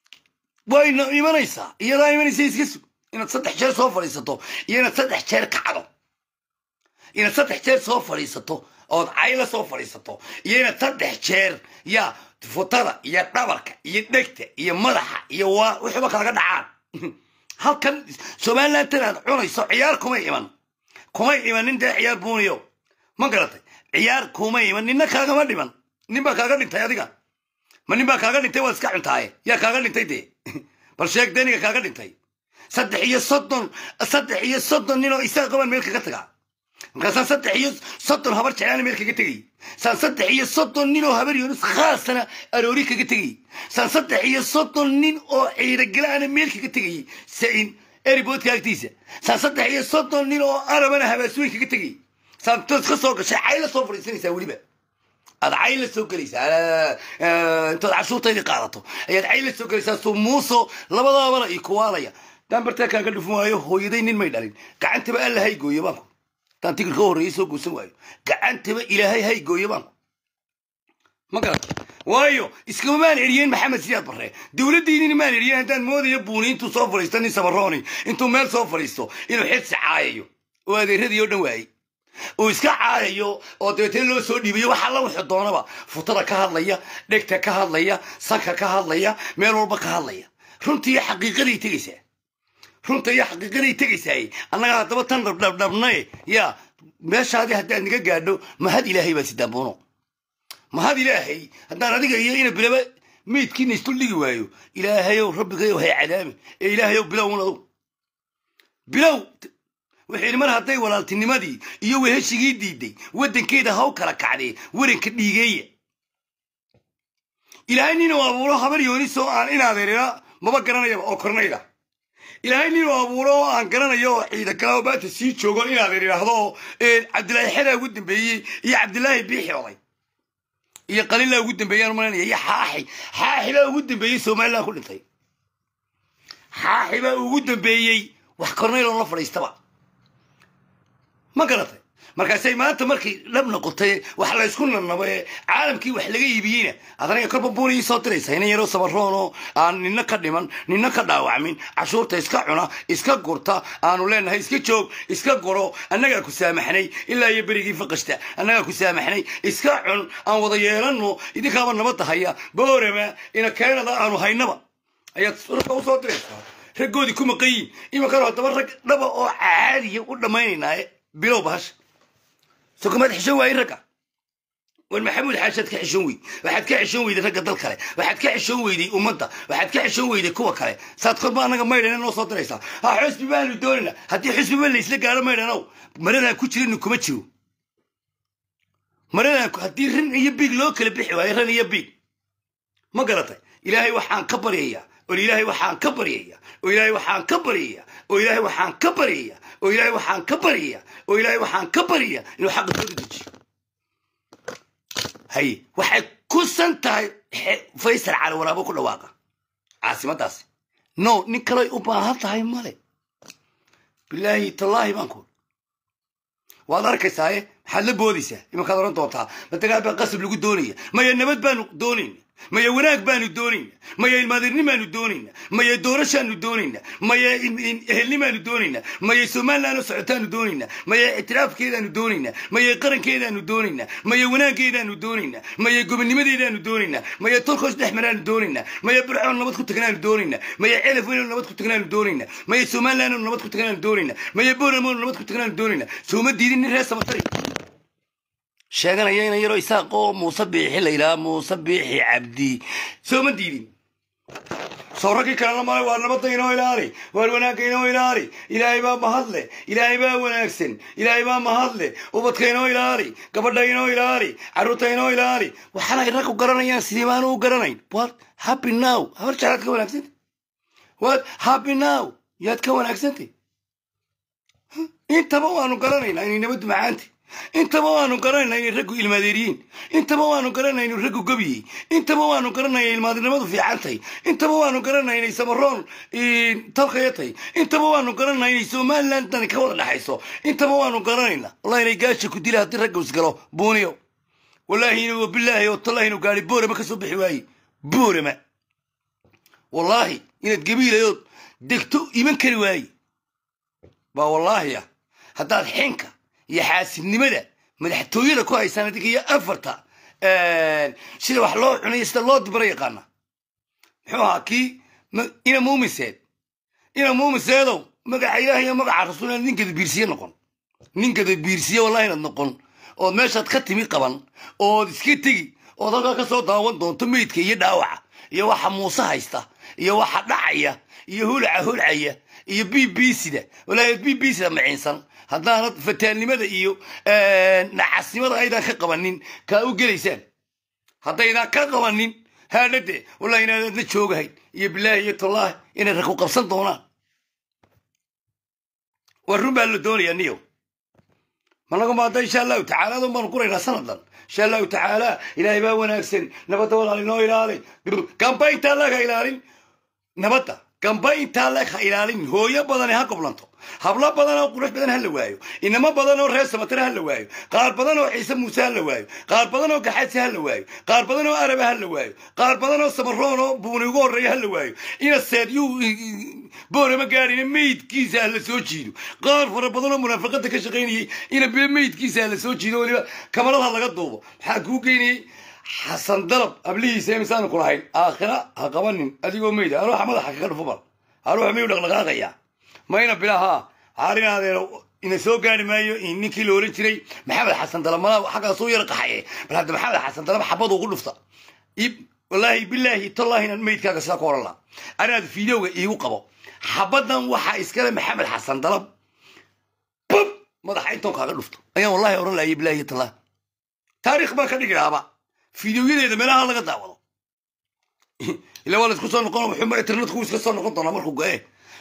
wayna imanaysaa iyadaa imanaysa iska sug inaad saddex jeer soo fadhiisato iyo inaad saddex jeer kacdo inaad saddex jeer soo fadhiisato ood cayla soo fadhiisato iyo inaad saddex jeer ya futada iyo dhabarka iyo dhegta iyo madaxa iyo waa wixiiba kalaga dhacaan halkan somaliland tan aad cunayso ciyaar kumay iman kumay imanin dee ciyaar buuniyo ma garatay ciyaar kumay iman ninna kaagama dhiman nin baa kaaga dhintay adiga ma nin baa kaaga dhintay waad iska cuntaaye yaa kaaga dhintay dee bal sheeg deniga kaaga dhintay saddex iyo soddon saddex iyo soddon nin oo isaga qaban meel kaga tagaa markaasaan saddex iyo soddon habar jeclaana meel kaga tegay saan saddex iyo soddon nin oo habar yunus khaasana aroori kaga tegay saan saddex iyo soddon nin oo ciidagalaana meel kaga tegayay sain eriboodka agtiisa saan saddex iyo soddon nin oo arabana habaasooyin kaga tegay saan toos ka soo gashay cayla soo fadhiisanaysaa weliba aad cayl la soo gelaysaa intood cashuurtaydii qaadato ayaad cayl la soo gelaysaa soo muuso labadaabana ii kuwaalaya dambartaa kaaga dhufin waayo hooyaday nin may dhalin gacantaba alla hay gooyo baanku taan tigirka horreeyay soo guursan waayo gacantaba ilaahay hay gooyo baanku ma garata waayo iskama maan eriyeen maxamed siyaad barre dowladdiinina maan eriyeen haddaan moodayo buuni intuu soo fadhiisto nin sabarooni intuu meel soo fadhiisto inuu xirsi caayayo oo adeeradii oo dhan waayey uu iska caayayo oo dabeetana loo soo dhiibayo wax alla wuxuu doonaba futada ka hadlaya dhegta ka hadlaya sanka ka hadlaya meel walba ka hadlaya runtii iyo xaqiiqaday tegaysaa runta iyo xaqiiqaday tegaysaay annaga haddaba tan dhabdhabdhabnae yaa meeshaadii haddaad naga gaadho mahad ilaahay baa sidaabuuno mahad ilaahay haddaan adiga iyo ina bilaba meydkiina isdul dhigi waayo ilaahayow rabbigayow hay cadaami ee ilaahayow bilowun adugu bilow wuxuu yidhi mar hadday walaaltinimadii iyo weheshigii diiday waddankeeda haw kala kacdee waranka dhiigeeya ilaahay nin uu abuuro habar yoonis oo aan in adeerina maba garanayaba oo kornayda ilaahay ninuu abuuro oo aan garanayo oo ciida kale oo maanta sii joogo inaad idhaahdo cabdilaahi xedaa ugu dambeeyey iyo cabdilaahi biixi oday iyo qalilaa ugu dambeeyaan malanaya iyo xaaxi xaaxi baa ugu dambeeyey somaliland ku dhintay xaaxi baa ugu dambeeyey wax kornayloon la fadhiistaba ma garatay markaasay maanta markii dhab noqotay wax la ysku nanabee caalamkii wax laga iibiyeyna adaniga korba buuna ii soo diraysa inan yaroo sabaroonoo aan nina ka dhiman nina ka dhaawacmin cashuurta iska cuna iska gurta aanu leenahay iska joog iska guro annagaa ku saamaxnay ilaa iyo berigii faqashta annagaa ku saamaxnay iska cun aan wada yeelano idinkaaba nabadda haya boorama ina keenada aanu haynaba ayaad ragga usoo diraysaa raggoodii ku maqayin imankano haddaba rag dhaba oo caadiya u dhammaynaynaaye bilow bahasha soo kamaad xishoon waaye ragga war maxamuud xaashaad ka xishoon weyd waxaad ka xishoon weyday ragga dal kale waxaad ka xishoon weyday ummadda waxaad ka xishoon weyday kuwa kale saad korba annaga maydhana noo soo diraysaa ha xusbi baanu doonayna haddii xusbiba laysla gaaro maydhanow maradaan ku jirinu kuma jiro maradaan haddii rin iyo biig loo kala bixi waayo ran iyo biig ma garatay ilaahay waxaan ka baryayaa oo ilaahay waxaan ka baryayaa oo ilaahay waxaan ka baryayaa oo ilaahay waxaan ka baryayaa oo ilaahay waxaan ka baryayaa oo ilaahay waxaan ka baryayaa inuu xaqa soo dedejiyo haye waxay ku san tahay faysal cali waraabo ku dhawaaqa caasimadaasi no nin kaley u baahan tahay male bilaahi tallaahi baan ku waad arkaysaaye maxaad la boodaysaa imankaad oran doontaa madagaa baa qasab lagu doonaya maya nabad baanu doonayna maya wanaag baanu doonayna maya ilmaadirnimaanu doonayna maya doorashaanu doonayna maya ehelnimaanu doonayna maya somaliland oo socotaanu doonayna maya ictiraafkeedaanu doonayna maya qarankeedaanu doonayna maya wanaaggeedaanu doonayna maya gobonnimadeedaanu doonayna maya tolkoos dhexmaraanu doonayna maya burcoon nabad ku tagnaanu doonayna maya celaf weyn oo nabad ku tagnaanu doonayna maya somaliland oo nabad ku tagnaanu doonayna maya booramo oo nabad ku tagnaanu doonayna sooma diidin nin reer samatari sheeganaya inan yaroo isaaq oo muuse biixi la yidhaha muuse biixi cabdi sooma diidin soo raggii kalena male waa nabadda inoo ilaali waar wanaagga inoo ilaali ilaahay baa mahadle ilaahay baa wanaagsan ilaahay baa mahadle ubadka inoo ilaali gabadha inoo ilaali carruurta inoo ilaali waxaana ay raggu garanayaan sidii baanu u garanayn what happy now habar jeclaad ka wanaagsantay what happy now yaad ka wanaagsantay intaba waanu garanaynaa inay nabaddu macaantay intaba waanu garanayna inay raggu ilmaadeeriyiin intaba waanu garanayna inuu raggu gobiyey intaba waanu garanaya ilmaadinimadu fiicantay intaba waanu garanaya inay samaroon talkayatay intaba waanu garanaya inay somaliland dani ka wada dhexayso intaba waanu garanayna wallahi inay gaasha ku dila haddii ragga isgalo buuniyo wallaahi inu wabilaahi oo tallahi inuu gaari boorama ka soo bixi waaye boorama wallaahi inaad gabiilayood degto iman kari waaye baa wallaahi ah haddaad xinka iyo xaasidnimada madaxtooyada ku haysaan adinka iyo afarta sida wax loo cunayo sida loo dibaro yaqaana muxuu ahaa kii ina muumiseed ina muumiseedow magaca ilaah iyo magaca rasuul inaad ninkada biirsiye noqon ninkada biirsiye wallahi inaad noqon ood meeshaad ka timi qaban ood iska tegi ood halkaa ka soo daawan doonto meydka iyo dhaawaca iyo waxa muuse haysta iyo waxa dhacaya iyo hulaca hulcaya iyo b b sida wallahi b b sida maciinsan haddaanad fataalnimada iyo nacasnimada aydan ka qabanin kaa u gelaysaan haddaydan ka qabanin haadhade wallahi inaadadna joogahayn iyo bilaahi iyo tallaahi inay rag ku qabsan doonaan waa run baa la doonayaa niyow managu maada insha allahu tacaala adun baanu guraynaa sanadan insha allahu tacaala ilaahay baa wanaagsan nabadda walaal inoo ilaali gamba intaa leeg ha ilaalin nabadda gamba intaa leeg ha ilaalin hooyo badani ha goblanto hablo badan oo qurux badan ha la waayo inamo badan oo reer samatare ha la waayo qaar badan oo ciise muuse ha la waayo qaar badan oo gaxaasi ha la waayo qaar badan oo araba ha la waayo qaar badan oo samaroon oo buuni ugu horreeya ha la waayo ina seedyuu boorama gaadhina meydkiisa ha la soo jiido qaar fara badan oo munaafaqada ka shaqaynayay ina bile meydkiisa ha la soo jiido weliba kamarada laga duubo maxaa kuu geynayay xasan dalab ablihiisa imisaanu ku lahayn aakhira ha qabanin adigoo meyda aruuxa madaxa kaga dhufo bal aruuxa miyuu dhaqdhaqaaqaya mayna bilaha haarinaadeen ina soo gaari maayo ninkii la oran jiray maxamed xasan dalab mala xaggaasuu yar qaxaye bal hadda maxamed xasan dalab xabad ugu dhufta wallaahi bilaahi tallahi inaan meydkaaga sidaa ku oran laha anaad fideoga iigu qabo xabadan waxaa iskale maxamed xasan dalab bub madaxa intoon kaaga dhufto ayaan wallahi oran lahaya bilaahi tallah taariikh baan ka dhigi lahaaba fideoyadeeda meelaha laga daawado ila waa la isku soo noqon wuxuu internetku iska soo noqon doonaa markuu go-e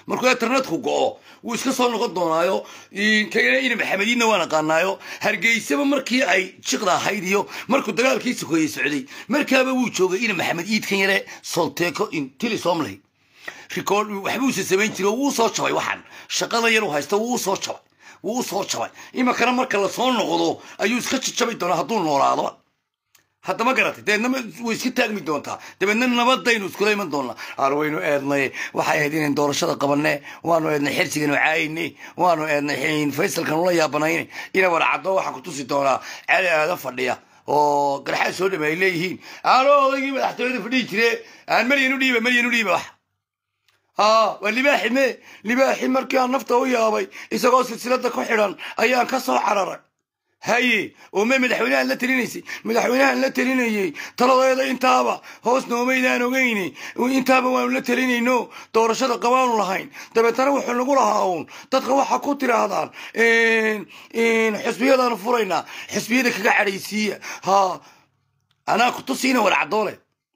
markuu internetku go'o wuu iska soo noqon doonaayo kagana ina maxamediinna waa naqaanaayo hargeysaba markii ay jiqda ahayd iyo markuu dagaalkii sokeeyey socday markaaba wuu joogay ina maxamed iidkan yare solteeko intili somley rikood waxbuuse samayn jiray oo wuu soo jabay waxaan shaqada yar uu haysta wuu soo jabay wuu soo jabay iminkana marka lasoo noqdo ayuu iska jajabi doonaa hadduu noolaado haddama garatay deedna way iska taagmi doontaa dabeedna nabadaynu iskula iman doonaa aar waynu eednay waxay ahayd inayn doorashada qabane waanu eednay xirsiganu caayne waanu eednay faysalkan ula yaabanayne ina warcaddo waxaan ku tusi doonaa cali aada fadhiya oo garxaad soo dhame ay leeyihiin aano odaygii madaxtooyada fadhihi jire aan maryanu dhiiba maryanu dhiiba wax ها واللباحي مي لباحي مركي aan nafta u yaabay isagoo silsilada ku xidhan ayaan ka soo cararay haye oo me madaxweynahan la talinaysay madaxweynahan la talinayay taladeeda intaaba hoos noomaydaan ogeyni intaaba waanu la talinayno doorashada qabaanu lahayn dabeetana wuxuu nagu lahaa uun dadka waxa ku tiraahdaan xisbiyadaanu furaynaa xisbiyada kaga cadhaysiiya ha anaa kutusiina warcadoole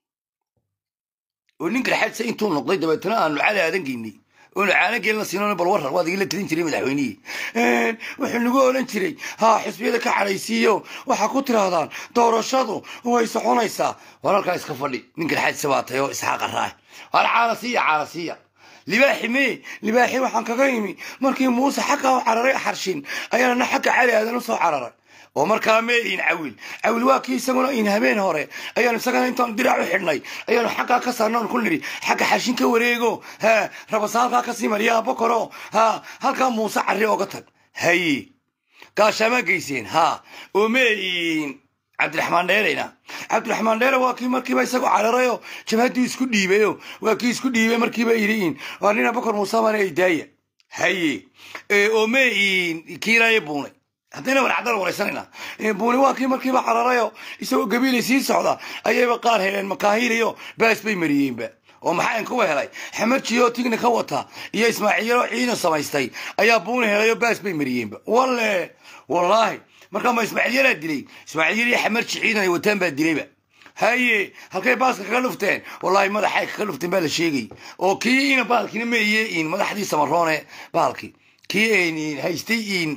oo nin garxadsa intuu noqday dabeetana aanu cali aadan geynay oonu caana geelna siinoona bal warar waad igala talin jiray madaxweynihii wuxuu nagu odhan jiray ha xisbiyada ka cadhaysiiyo waxaa ku tirahdaan doorashadu way soconaysaa war halkaa iska fadhi nin garxadsa baa tahay oo isxaaqa raah war caalasiya caalasiya libaaxi mee libaaxi waxaan kaga imi markii muuse xagga u cararay xarshin ayaana xagga cali aadan u soo cararay oo markaa mee in cawil cawil waa kii isaguna in habeen hore ayaanu isagana intaan dirac u xidhnay ayaanu xaggaa ka saarnoon ku nidhi xagga xashin ka wareego ha rabasa halkaa kasii mariyaa bokoro ha halkaa muuse carri oga tag haye gaashaamaa geyseen ha oo mee cabdiraxmaan dheereyna cabdiraxmaan dheere waa kii markiiba isagoo cararayo jabhaddii isku dhiibayo waa kii isku dhiibay markiiba yidhi waa nina bokor muuse mane ay daaya haye oo mee kiiraaye buunay haddayna warcadala waraysanayna buuni waa kii markiiba cararayo isagoo gabiilay sii socda ayayba qaar heleen makaahiiliyo baas bay mariyeenba oo maxaa kuwa helay xamarjiyo tigni ka wata iyo ismaaciilo ciidan samaystay ayaa buuni helayo baas bay mariyeenba walle wallaahi markaa ma ismaaciilyalaa dilay ismaaciilyal iyo xamarji ciidan ay wataan baa dilayba haye halkay baaska kaga dhufteen wallaahi madaxay kaga dhufteen baa la sheegay oo kii ina baalkiina meeye in madaxdii samaroone baalki kii haystay in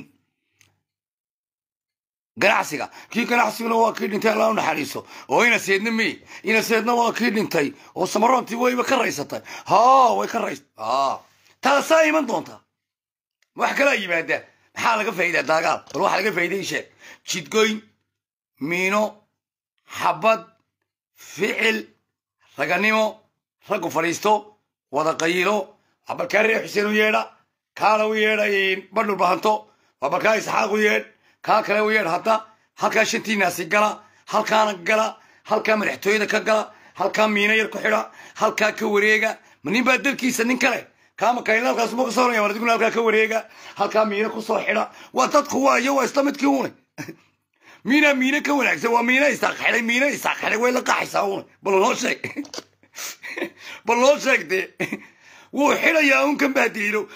ganacsiga kii ganacsiguna waa kii dhintay alla u naxariiso oo ina seedna me ina seedna waa kii dhintay oo samaroontii wayba ka raysatay ha way ka rays taasaa iman doontaa wax kalaa yimaada maxaa laga faa'idaa daagaal bal waxa laga faa'iday sheeg jidgoyn miino xabad ficil raganimo raggu fadhiisto wada qayilo abalkaa reer xuseen u yeedha kaala u yeedha badhul bahanto abalkaa isxaaq u yeedh kaa kale u yeedh hadda halkaa shantiinaasi gala halkaana gala halkaa madaxtooyada ka gala halkaa miino yar ku xidha halkaa ka wareega ma nin baa dalkiisa nin kale kaama kayn halkaasuma kasoo oraya wardiguna halkaa ka wareega halkaa miino kusoo xidha waa dadku waa iyo waa isla midkii une miina miino ka wanaagsan waa miino isaaq xidhay miino isaaq xidhay way la qaxaysaa une bal noo sheeg bal noo sheeg dee wuu xidhayaa un kan baadiilo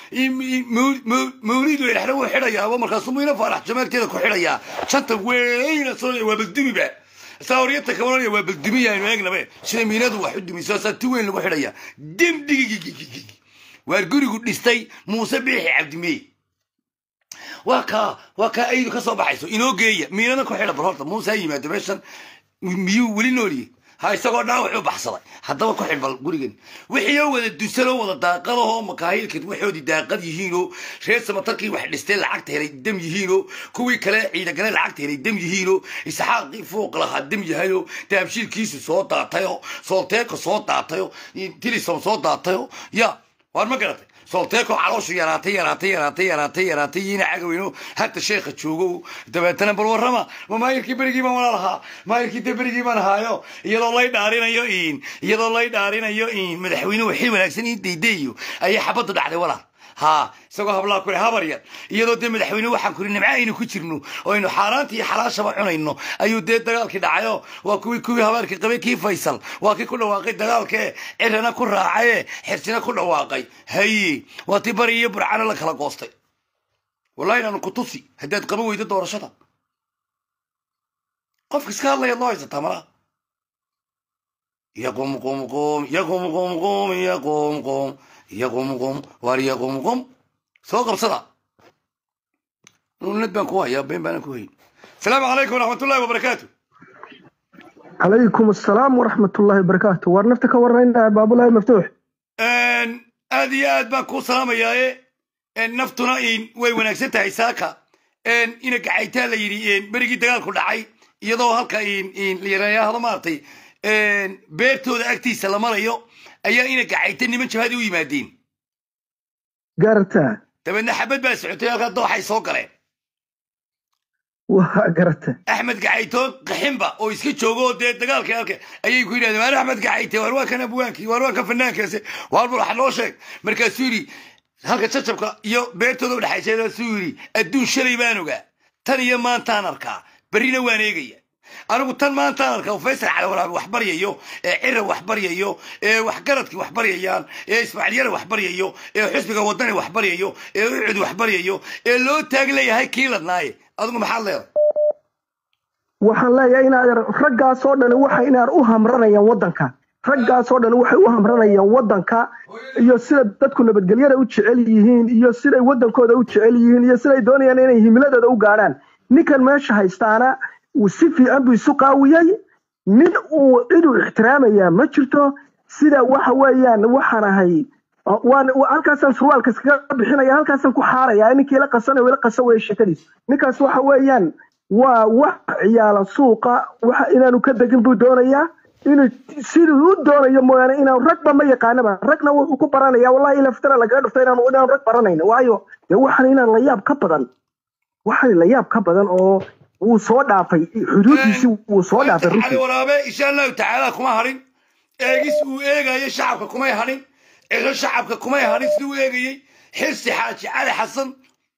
mawlid weerxna wuu xidhayaaba markaasuu miino faarax jamaalteeda ku xidhayaa shanta weyna soo waa baldumiba saawriyata kabanaya waa baldumiyaaynu eegnabe sida miinadu wax u dumiso saa ti weyn lagu xidhaya demdigigigigig waar gurigu dhistay muuse biixi cabdimey waa kaa waa kaa aydu ka soo baxayso inoo geeya miinada ku xidha bal horta muuse ha yimaado meeshan miyuu weli nooliyey ha isagoo dhaawac u baxsaday haddaba ku xidh bal gurigan wixii oo wada dusanoo wada daaqadahoo makaahilka waxoodii daaqad yihiinoo reer samatarkii wax dhistay lacagta helay dam yihiinoo kuwii kale ciidagale lacagta helay dam yihiinoo isxaaqii fuuq lahaa dam yahayoo daabshiilkiisu soo daatayoo soolteeko soo daatayoo tilisom soo daatayoo ya waar ma garatay soolteeko calooshu yaraatay yaraatay yaraatay yaraatay yaraatay yiina cagaweyno hadda sheekha joogo dabeetana bal warrama ma maayirkii berigii baan wala lahaa maayirkii de berigii baan ahaayo iyadoo lay dhaarinayo in iyadoo lay dhaarinayo in madaxweynuhu xil wanaagsan in daydayo ayay xabaddu dhacday walaal ها isagoo hablaa kule habar yar iyadoo dee madaxweyne waxaan kuri nimco aynu ku jirno oo aynu xaaraanta iyo xalaashaba cunayno ayuu dee dagaalkii dhacayo waa kuwii kuwii habaarkii qabay kii faysal waa kii ku dhawaaqay dagaalkee cirana ku raacaye xirsina ku dhawaaqay haye waa tii bari iyo burcana la kala goostay wallahi inaanu ku tusi haddaad qaban weydo doorashada qofka iska hadlaya loo haysataa malaa يقوم قوم قوم يقوم قوم قوم يقوم قوم iyo qumqum waar iyo qumqum soo qabsada nunad baan ku hayaa been baanan ku hayn asalaamu calaykum waraxmatullahi wabarakaatu calaykum asalaam waraxmatullaahi wabarakaatu waar nafta ka warrayna baabulahi maftuux aad iyo aad baan kuu salaamayaaye naftuna in way wanaagsan tahay saaka ina gacaytaa la yidhi berigii dagaalku dhacay iyadoo halka layiraahdo maaragtay beertooda agtiisa la marayo ayaa ina gacayta niman jabhadi u yimaadeen garata dabeedna xabad baa socotay halkaa dooxay soo galeen waa garata axmed gacayto qaxinba oo iska joogo oo dee dagaalka halka ayay ku yidhahdeen waar axmed gacayte waar waa kan abwaankii waar waa kan fanaankaasi waar bul wax noo sheeg markaasuu yidhi halka jajabka iyo beertooda udhexaysaasuu yidhi adduun shalay baan ogaa tan iyo maantaan arkaa berrina waan eegaya anigu tan maantaan arkaa oo faysal calawalaabi wax baryayo ee cira wax baryayo ee waxgaradkii wax baryayaan ee ismaaciilyana wax baryayo ee xusbiga wadani wax baryayo ee ucud wax baryayo ee loo taag leeyahay kii ladnaaye adigu maxaad leedahay waxaan leeyahay inaad raggaasoo dhan waxa inaad u hamranayaan waddanka raggaasoo dhan waxay u hamranayaan waddanka iyo sida dadku nabadgelyada u jecel yihiin iyo siday waddankooda u jecel yihiin iyo siday doonayaan inay himiladooda u gaadhaan ninkan meesha haystaana si fiican buu isu qaawiyey nin uu cid uu ixtiraamayaa ma jirto sida waxa weeyaan waxaan ahay waan halkaasaan surwaalka iskaga bixinaya halkaasaan ku xaaraya ninkii la qasanay ila qasan weeye sheekadiis ninkaas waxa weeyaan waa wax ciyaala suuqa waxa inaanu ka degin buu doonayaa inuu siduu u doonayo mooyaane inaan ragba ma yaqaanaba ragna wuxuu ku baranaya wallahi ilaftana lagaga dhufta inaan inaan rag baranayno waayo dee waxaan inaan la yaab ka badan waxaan la yaab ka badan oo wuu soo dhaafay xuduudiisii wuu soo dhaafay cali runtii waraabe insha allahu tacaala kuma hadhin eegis uu eegayo shacabka kumay hadhin ciso shacabka kumay hadhin siduu u eegayey xirsi xaaji cali xasan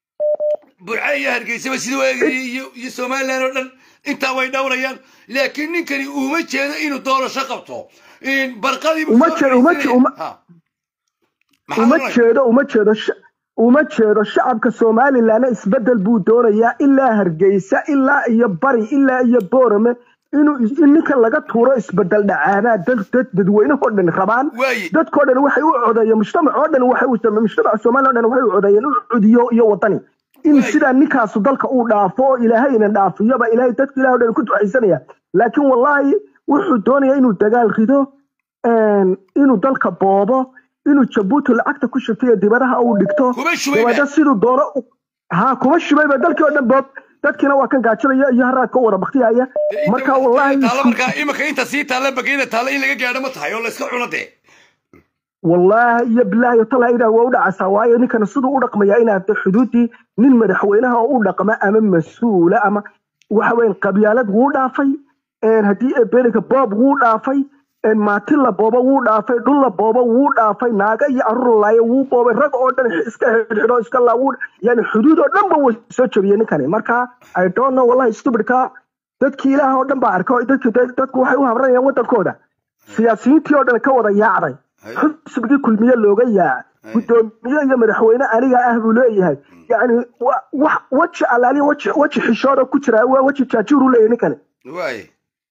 burca iyo hargeysaba siduu u eegayey iyo iyo somaliland oo dhan intaa way dhowrayaan laakiin ninkani uma jeedo inuu doorasho qabto barqadii buu Uma soo jeedo- uma fadhiisanayay. je- uma- Ha. Maxaad uma oranaysaa? jeedo uma jeedo sha- uma jeedo shacabka somalilandna isbedel buu doonayaa ilaa hargeysa ilaa iyo bari ilaa iyo boorame inuu is- in ninkan laga tuuro isbedel dhacaanaa dad dad dadweynahoo dhan rabaan Waaye. dadkoo dhan waxay u codeeyeen mujtamac oo dhan waxay u mujtamaca somaliland oo dhan waxay u codeeyeen u cudiyo iyo wadani in Waaye. sidaa ninkaasu dalka uu dhaafo oo ilaahay ina dhaafiyoba ilaahay dadka ilaah oo dhan ku ducaysanaya laakiin wallaahi wuxuu doonayaa inuu dagaal rido een, inuu dalka boobo inuu jabuuti lacagta ku shubto iyo dibadaha uu dhigto Kuma shubayba. dabeedna siduu doono u- ha kuma shubayba dalkii oo dhan boob dadkiina waa kan gaajinaya iyo haraadka u wada baktiyaya Inta marka waqtiga wallaahi taalla isku- markaa imika inta sii taalla bageeda taalla in laga gaadho ma tahay oo layska cuno dee wallaahi iyo bilaahi talaa ilaah waa u dhacaysaa waayo ninkana siduu u dhaqmaya inaad de xuduudii nin madaxweynaha oo u dhaqma ama mas-uula ama waxa weyan qabyaalad wuu dhaafay een haddii ebelinka boob wuu dhaafay een maati la boobo wuu dhaafay dhul la boobo wuu dhaafay naaga iyo carruur la laayo wuu boobay rag oo dhan iska xidhxidho iska laa wuu yani xuduud oo dhan ba wuu soo jabiyey ninkani marka i don't know wallahi stupidka dadkii ilaah oo dhan baa arkay dadki dadku waxay u habranayaan waddankooda siyaasiyiintii oo dhan ka wada yaacday xisbigii kulmiye looga yaaca guddoomiye iyo madaxweyne aniga ah buu leeyahay yani wa- wax weji alaaliya weji weji xishooda ku jira waa weji jaajuur u leeyahay ninkani waaye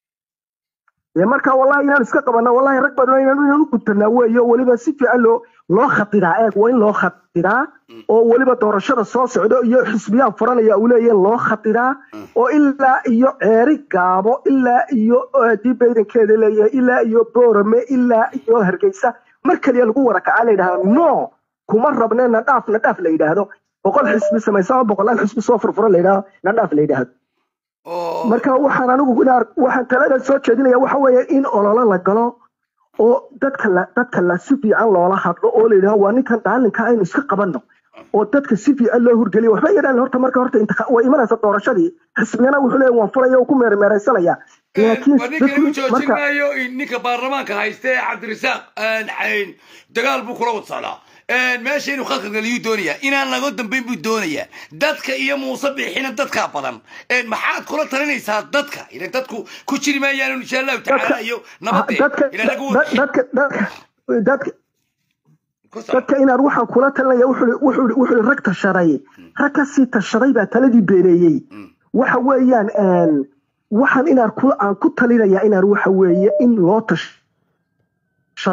dee marka wallahi inaan iska qabana wallahi rag badan inaan inaan u gutanaa weeye oo weliba si fiican loo loo khatiraa eeg waa in loo khatiraa oo weliba doorashada soo socdo iyo xisbiyaha furanaya uu leeyahay loo khatiraa oo ilaa iyo ceeri gaabo ilaa iyo haddii baydankeeda leeyahay ilaa iyo boorame ilaa iyo hargeysa mar kaliya lagu wada kacaa la yidhahda no kuma rabne na dhaaf na dhaaf la yidhaahdo boqol xisbi samaysa ama boqolaal xisbi soo furfura la yidhahdo na dhaaf la yidhaahdo oo marka waxaan anigu inaan waxaan talada soo jeedinaya waxa weeye in ololo la galo oo dadka la dadka la si fiican loola hadlo oo la yidhaho waa ninkan daalinka aynu iska qabanno oo dadka si fiican loo hurgeliyo waxba yadhaan horta marka horta intiqa- way imanaysa doorashadii xisbigana wuxuu leeyahay waan furaya oo ku meermeeraysanaya laakiin waa ninkani u dadku joojin marka maayo in ninka baarlamaanka hayste ee cabdirasaaq cayn dagaal buu kula wad socdaa meesha inuu khalka galiyuu doonayaa inaan laga dambayn buu doonayaa dadka iyo muuse bixina dadkaa badan maxaad kula talinaysaa dadka ila dadku ku jiri maayaan insha allahu tacaala dadka iyo ha- nabadee dadka ila lagu da- dadka dadka dadka ku soco. dadka inaan waxaan kula talinaya wuxuu wuxuu wuxuu rag tashaday rag ka sii tashaday baa taladii beeneeyey waxa weeyaan een, waxaan inaan ku aan ku talinaya inaan waxa weeye in loo tashado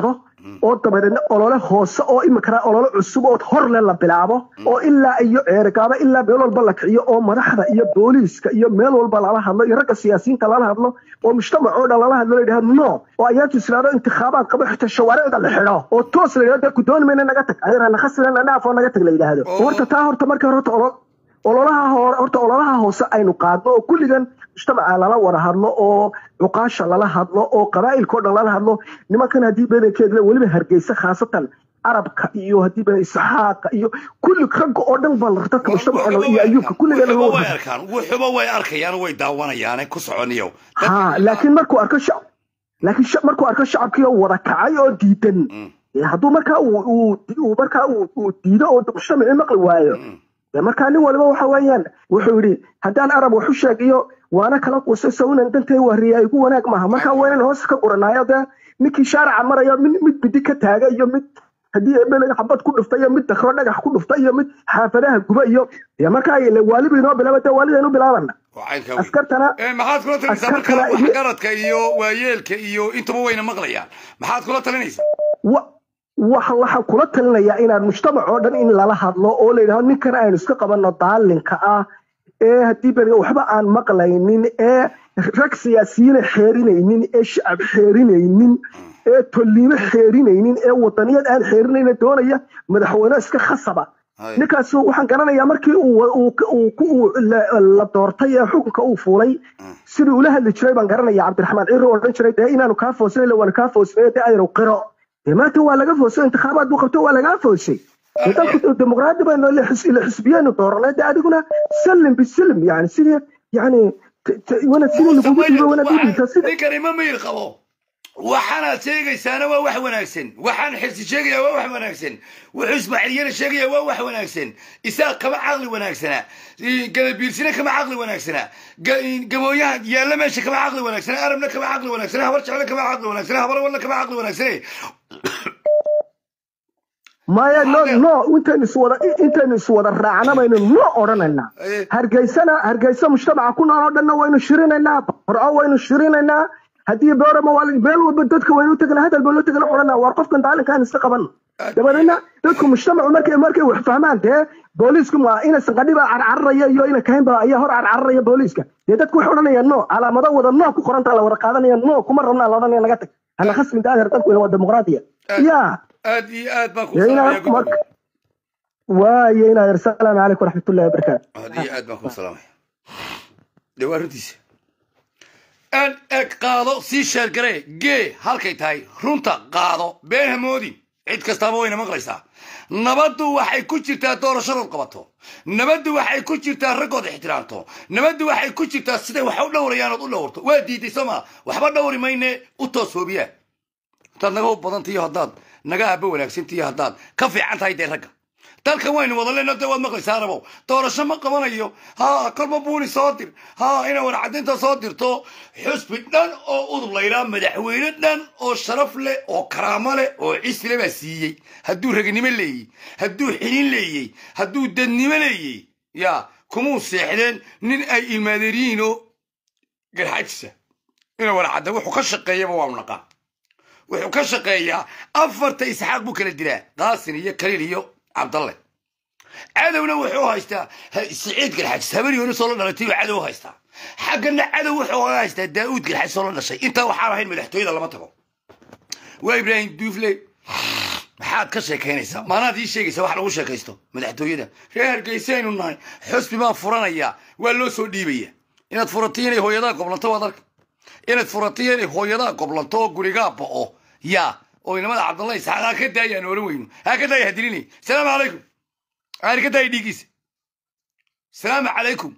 oo dabadeedna olole hoose oo imikana olole cusub oo hor le la bilaabo oo ilaa iyo ceergaaba ilaa meel walba la kiciyo oo madaxda iyo booliiska iyo meel walba lala hadlo iyo ragga siyaasiyiinta lala hadlo oo mujtamac oo dhan lala hadlo la yidhahdo no oo ayaatu israado intikhaabaad qabo xitaa shawaaricda la xidho oo toos la yidhahdo ku dooni mayna naga tag ayara nakhasina dhaaf oo naga tag la yidhaahdo Oo. horta taa horta marka hore horta olo ololaha hore horta ololaha hoose aynu qaadno oo kulligan mujtamaca lala wada hadlo oo cuqaasha lala hadlo oo qabaa'ilka oo dhan lala hadlo nimankan haddii badankeeda weliba hargeysa khaasatan carabka iyo haddii badan isxaaqa iyo kulli ragga oo dhan baa la- dadka mujtamaca oo dhan iyo ayuubka kulligan wuxuba loo way wada arkaan wuxuba way arkayaan way daawanayaane ku soconiyo ha laakiin markuu arko shacab laakiin sha- markuu arko shacabkii oo wada kacay oo diidan Mm. ee hadduu markaa uu uu uu markaa uu uu diido oo mujtamacii maqli waayo dee markaa nin waliba waxa weeyaan wuxuu yidhi haddaan arab wax u sheegiyo waana kala quusay sawinan dantay wariya igu wanaag maaha markaa waa inaan hoos ka guranaayo dee ninkii shaarica maraya mid mid bidi ka taaga iyo mid haddii ebele xabad ku dhufta iyo mid dakro dhagax ku dhufta iyo mid xaafadaha guba iyo dee markaa ile waaliba inoo bilaaba dee waalidaynu bilaabana waxaynka askartana Eh, maxaad kula talinaysaa marka askartana wax iyo- garadka iyo waayeelka iyo intuba wayna maqlayaan maxaad kula talinaysaa wa- waxa waxaan kula talinayaa inaan mujtamac oo dhan in lala hadlo oo la yidhahdo ninkan aynu iska qabanno daalinka ah ee haddii beriga waxba aan maqlaynin ee rag siyaasiyiina xeerinaynin ee shacab xeerinaynin ee tolliimo xeerinaynin ee wadaniyad aan xeerinayna doonaya madaxweyne iska khasaba Hay. ninkaas waxaan garanayaa markii uu uu uu uu la- la doortay ee xukunka uu fuulay sidii ula hadli jiray baan garanaya cabdiraxmaan ciro odhan jiray dee inaanu kaa foosnay waana kaa foosnay dee aynu qiro dee maanta waa laga foosay intikhaabaad buu qabto waa lagaa foosay dee dalku dimuqraadi baynu ila xis- ila xisbiyaynu dooranay dee adiguna salim bisalim yani sidii yani t- t- wana sidii lagugu dhiibo wanaad u dhiibta sida ninkani ma miyir qabo waxaanaad sheegaysaana waa wax wanaagsan waxaan xirsi sheegaya waa wax wanaagsan wuxuu ismaaciiliyana sheegaya waa wax wanaagsan isaaq kama caqli wanaagsana gadabiirsina kama caqli wanaagsana ga- gabooyaha yaalla meesha kama caqli wanaagsana arabna kama caqli wanaagsana habar jecle kama caqli wanaagsana habar walna kama caqli wanaagsane maya no no intaynu iswada intaynu iswada raacna baynu no odhanaynaa Eh. hargeysana hargeysa mujtamaca ku nool oo dhanna waynu shirinaynaa qorco waynu shirinaynaa haddii boorama waa la- meel walba dadka waynu u tegna hadal baynu u tegna odhanaa war qofkan daalinkaan iska qaban dabadeedna dadku mujtamacu markay markay wax fahmaan dee booliisku ma ina sanqadhiba carcararaya iyo ina kahinba ayaa hor carcararaya booliiska dee dadku waxay odhanayaan no calaamado wada no ku qoranta la wada qaadanaya no kuma rabnaa la odhanaya naga tag hana khasbin daadeer dalku waa dimuqraadiya ya aad iyo aad baan ku dee salaamaya inaa marka waaye inaa yar salaamu calaykum waraxmatullahi wabarakaatu aad iyo aad baan ku salaamaya dee waa runtiisa aan eg qaado sii sheergaree gee halkay tahay runta qaado been hamoodin cid kastaaba wayna maqlaysaa nabaddu waxay ku jirtaa doorashadood qabato nabaddu waxay ku jirtaa raggood ixtiraamto nabaddu waxay ku jirtaa siday wax u dhowrayaan ood u dhowrto waa diiday soo maa waxba dhowri mayne u toos hoobiyaa haddaad naga hub badantiyo haddaad naga aaba wanaagsantiyo haddaad ka fiican tahay dee ragga dalkan waynu wada leenno dee waad maqlaysaa arabow doorasho ma qabanayo ha kolba buuni soo dir ha ina warcadinta soo dirto xusbi dhan oo udub laydhaa madaxweyne dhan oo sharaf leh oo karaamo leh oo cisle baa siiyey hadduu ragnimo leeyey hadduu xilin leeyey hadduu dadnimo leeyey ya kumuu seexdeen nin ay ilmaadeeryihiin oo garxajisa ina warcadda wuxuu ka shaqeeyaba waanu naqaa wuxuu ka shaqeeyaa afarta isxaaq buu kala dilaa qaasin iyo kaliil iyo cabdalle cadowna wuxuu haystaa ha- siciid garxajis habeenyoona soo la dhalatay buu cadow haystaa xaggana cadow wuxuu haystaa daa'uud garxajis soo la dhashay intaa waxaan ahayn madaxtooyada lama tago waa ibraahim duufle maxaad ka sheekaynaysaa maanaad ii sheegaysaa wax lagu sheekaysto madaxtooyada reer hargeysaynu nahay xusbi baan furanayaa waa loo soo dhiibaya inaad furatiyo inay hooyadaa goblanto waad arka inaad furatiyo inay hooyadaa goblanto oo gurigaa bo'o yaa oo inamada cabdalla isxaaq ha ka daayaan oran weyno ha ka daaya hadilinay salaamu calaykum aan ka daaya dhiiggiisa salaamu calaykum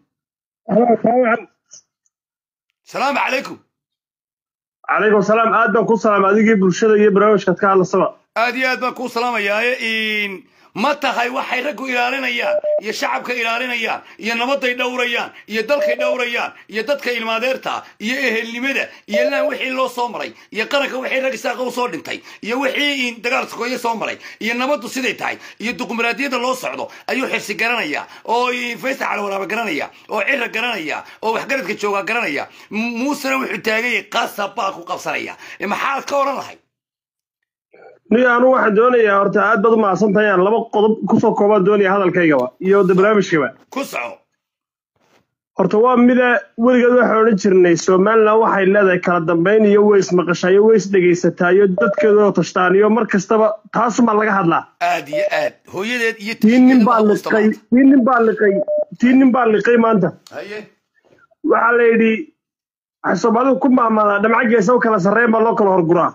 salaamu calaykum calaykum salaam aad baan ku salaam adigii bulshada iyo barnaamijkaad ka hadlasaba aad iyo aad baan kuu salaamayaaye in ma tahay waxay raggu ilaalinayaan iyo shacabka ilaalinayaan iyo nabaday dhowrayaan iyo dalkay dhowrayaan iyo dadka ilmaadeerta iyo ehelnimada iyo laan wixii loo soo maray iyo qaranka wixii rag isaaqa u soo dhintay iyo wixii in dagaal sokoye soo maray iyo nabaddu siday tahay iyo duqumaraadiyada loo socdo ayuu xirsi garanaya oo faysal calawaraaba garanaya oo cira garanaya oo waxgaradka jooga garanaya M- muusena wuxuu taagayay qasab baa ku qabsanaya maxaad ka odhan lahay ni anu waxaan doonayaa horta aad baad u mahadsan tahay aan laba qodob kusoo koobaan doonaya hadalkaygaba iyo de barnaamijkaba ku soco horta waa mida weligeed waxaan odhan jirnay somalilan waxay leedahay kala dambayn iyo way ismaqashaa iyo way isdhegaysataa iyo dadkeedoo tashtaan iyo mar kastaba taasumaa laga hadlaa aad iyo aad hooyadeed iyo tii nin baa tisheeda liqay tii nin baa liqay tii nin baa liqay maanta haye waxaa la yidhi waxay soomaalidu ku maamaadaa dhamco geesa u kala sarreyn baa loo kala horguraa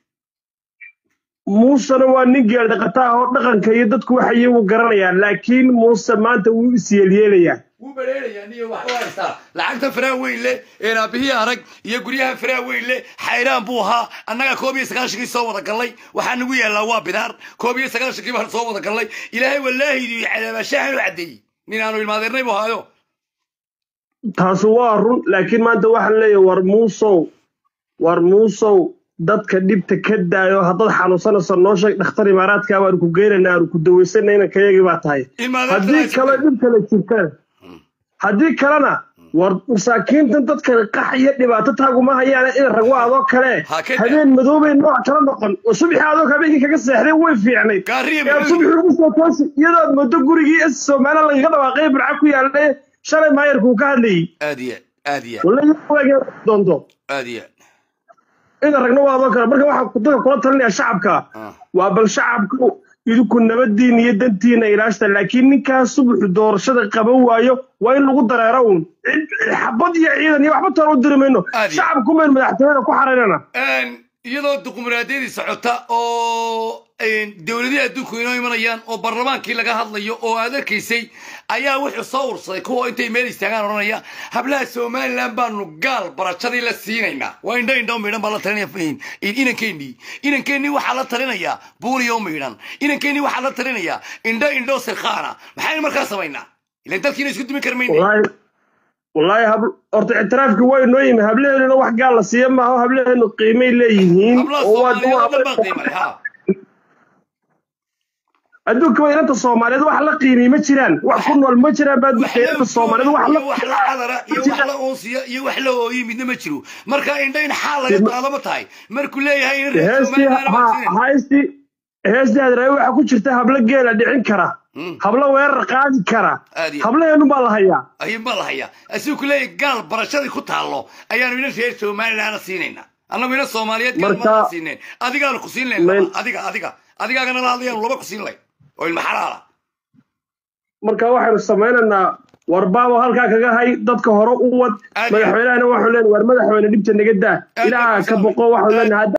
muusena waa nin geel dhaqata ah oo dhaqanka iyo dadku waxa iyagu garanayaan laakiin muuse maanta wuu isyeelyeelayaa wuu bereerayaa niyo wax u haystaa lacagta faraha weyn leh een aabihii arag iyo guryaha faraha weyn leh xayraan buu ahaa annaga koob iyo sagaashankii soo wada gallay waxaa nagu yaallaa waa bidaar koob iyo sagaashankii baan soo wada gallay ilaahay wallaahi idii cadaabashahan u caddeeyey nin aanu ilmaadeernay buu ahaayo taasi waa run laakiin maanta waxaan leeyahay war muusow war muusow dadka dhibta ka daayo haddaad xanuunsanayso noo sheeg dhakhtar imaaraadka baanu ku geynayna aanu ku dawaysanay inanka yagii baa tahay haddii kale dhib kale jirtaan haddii kalena war masaakiintan dadka qax iyo dhibaato taaguma hayaane in ragwa adoo kale habeen madoobay nooc kala noqon oo subaxii adoo habeenkii kaga seexday way fiicnay ee subaxii ugu soo toosi iyadoo muddo gurigii is soomaaliya lagaga dhawaaqay burca ku yaalay shalay maayarkuu ka hadlayey aad iyo aad iyo wallahi doonto aad iyo ina ragna waa adoo kale marka waxaa dadka kula talinaya shacabka waa bal shacabku idinku nabadiina iyo dantiina ilaashta laakiin ninkaas subaxu doorashada qaban waayo waa in lagu dareero uun xabad iyo ciidan iyo waxba toona u diri mayno shacabku mayn madaxtooyada ku xaraynana iyadoo duqumraadiyadii socota oo dowladihii adduunku inoo imanayaan oo barlamaankii laga hadlayo oo aad arkaysay ayaa wuxuu soo ursaday kuwa intay meel istaagaan odhanaya hablaha somalilan baanu gaal barashadii la siinaynaa waa indho indho miidhan baa la talinaya inankeenii inankeenii waxaa la talinayaa buuniyo miidhan inankeenii waxaa la talinayaa indho indho sirkhaana maxaynu markaa samaynaa ilan dalkiina isku dumi karmayna wallaahi hab horta ictiraafkii waa inoo yimi hablaheennuna wax gaal la siiya maaha hablaheenu qiimay leeyihiin adduunka waa inanta soomaaliyeed wax la qiimay ma jiraan wax ku nool ma jiraan baa inanta soomaaliyeed wax la wax la xadara iyo wax la oonsiya iyo wax la ooyi midna ma jiro marka indho in xaal laga qaado ma tahay markuu leeyahay in heestii heestii hadraawi waxaa ku jirta hablo geela dhicin kara hablo weerar qaadi kara hablaheenu baa la hayaa ayun baa la hayaa asigu ku leeyahay gaal barashadii ku taallo ayaanu ina reer somalilaana siinayna annagu ina soomaaliyeed gaal maa siineen adigaanu ku siin layn adiga adiga adigaagana la hadlayaanu laba ku siin layn oo ilma xalaala marka waxaynu samaynaynaa war baabo halkaa kaga hay dadka hore u wad madaxweynahana waxaan leenahay war madaxweyne dhibta naga daa ilaaha ka boqo waxaan leenahay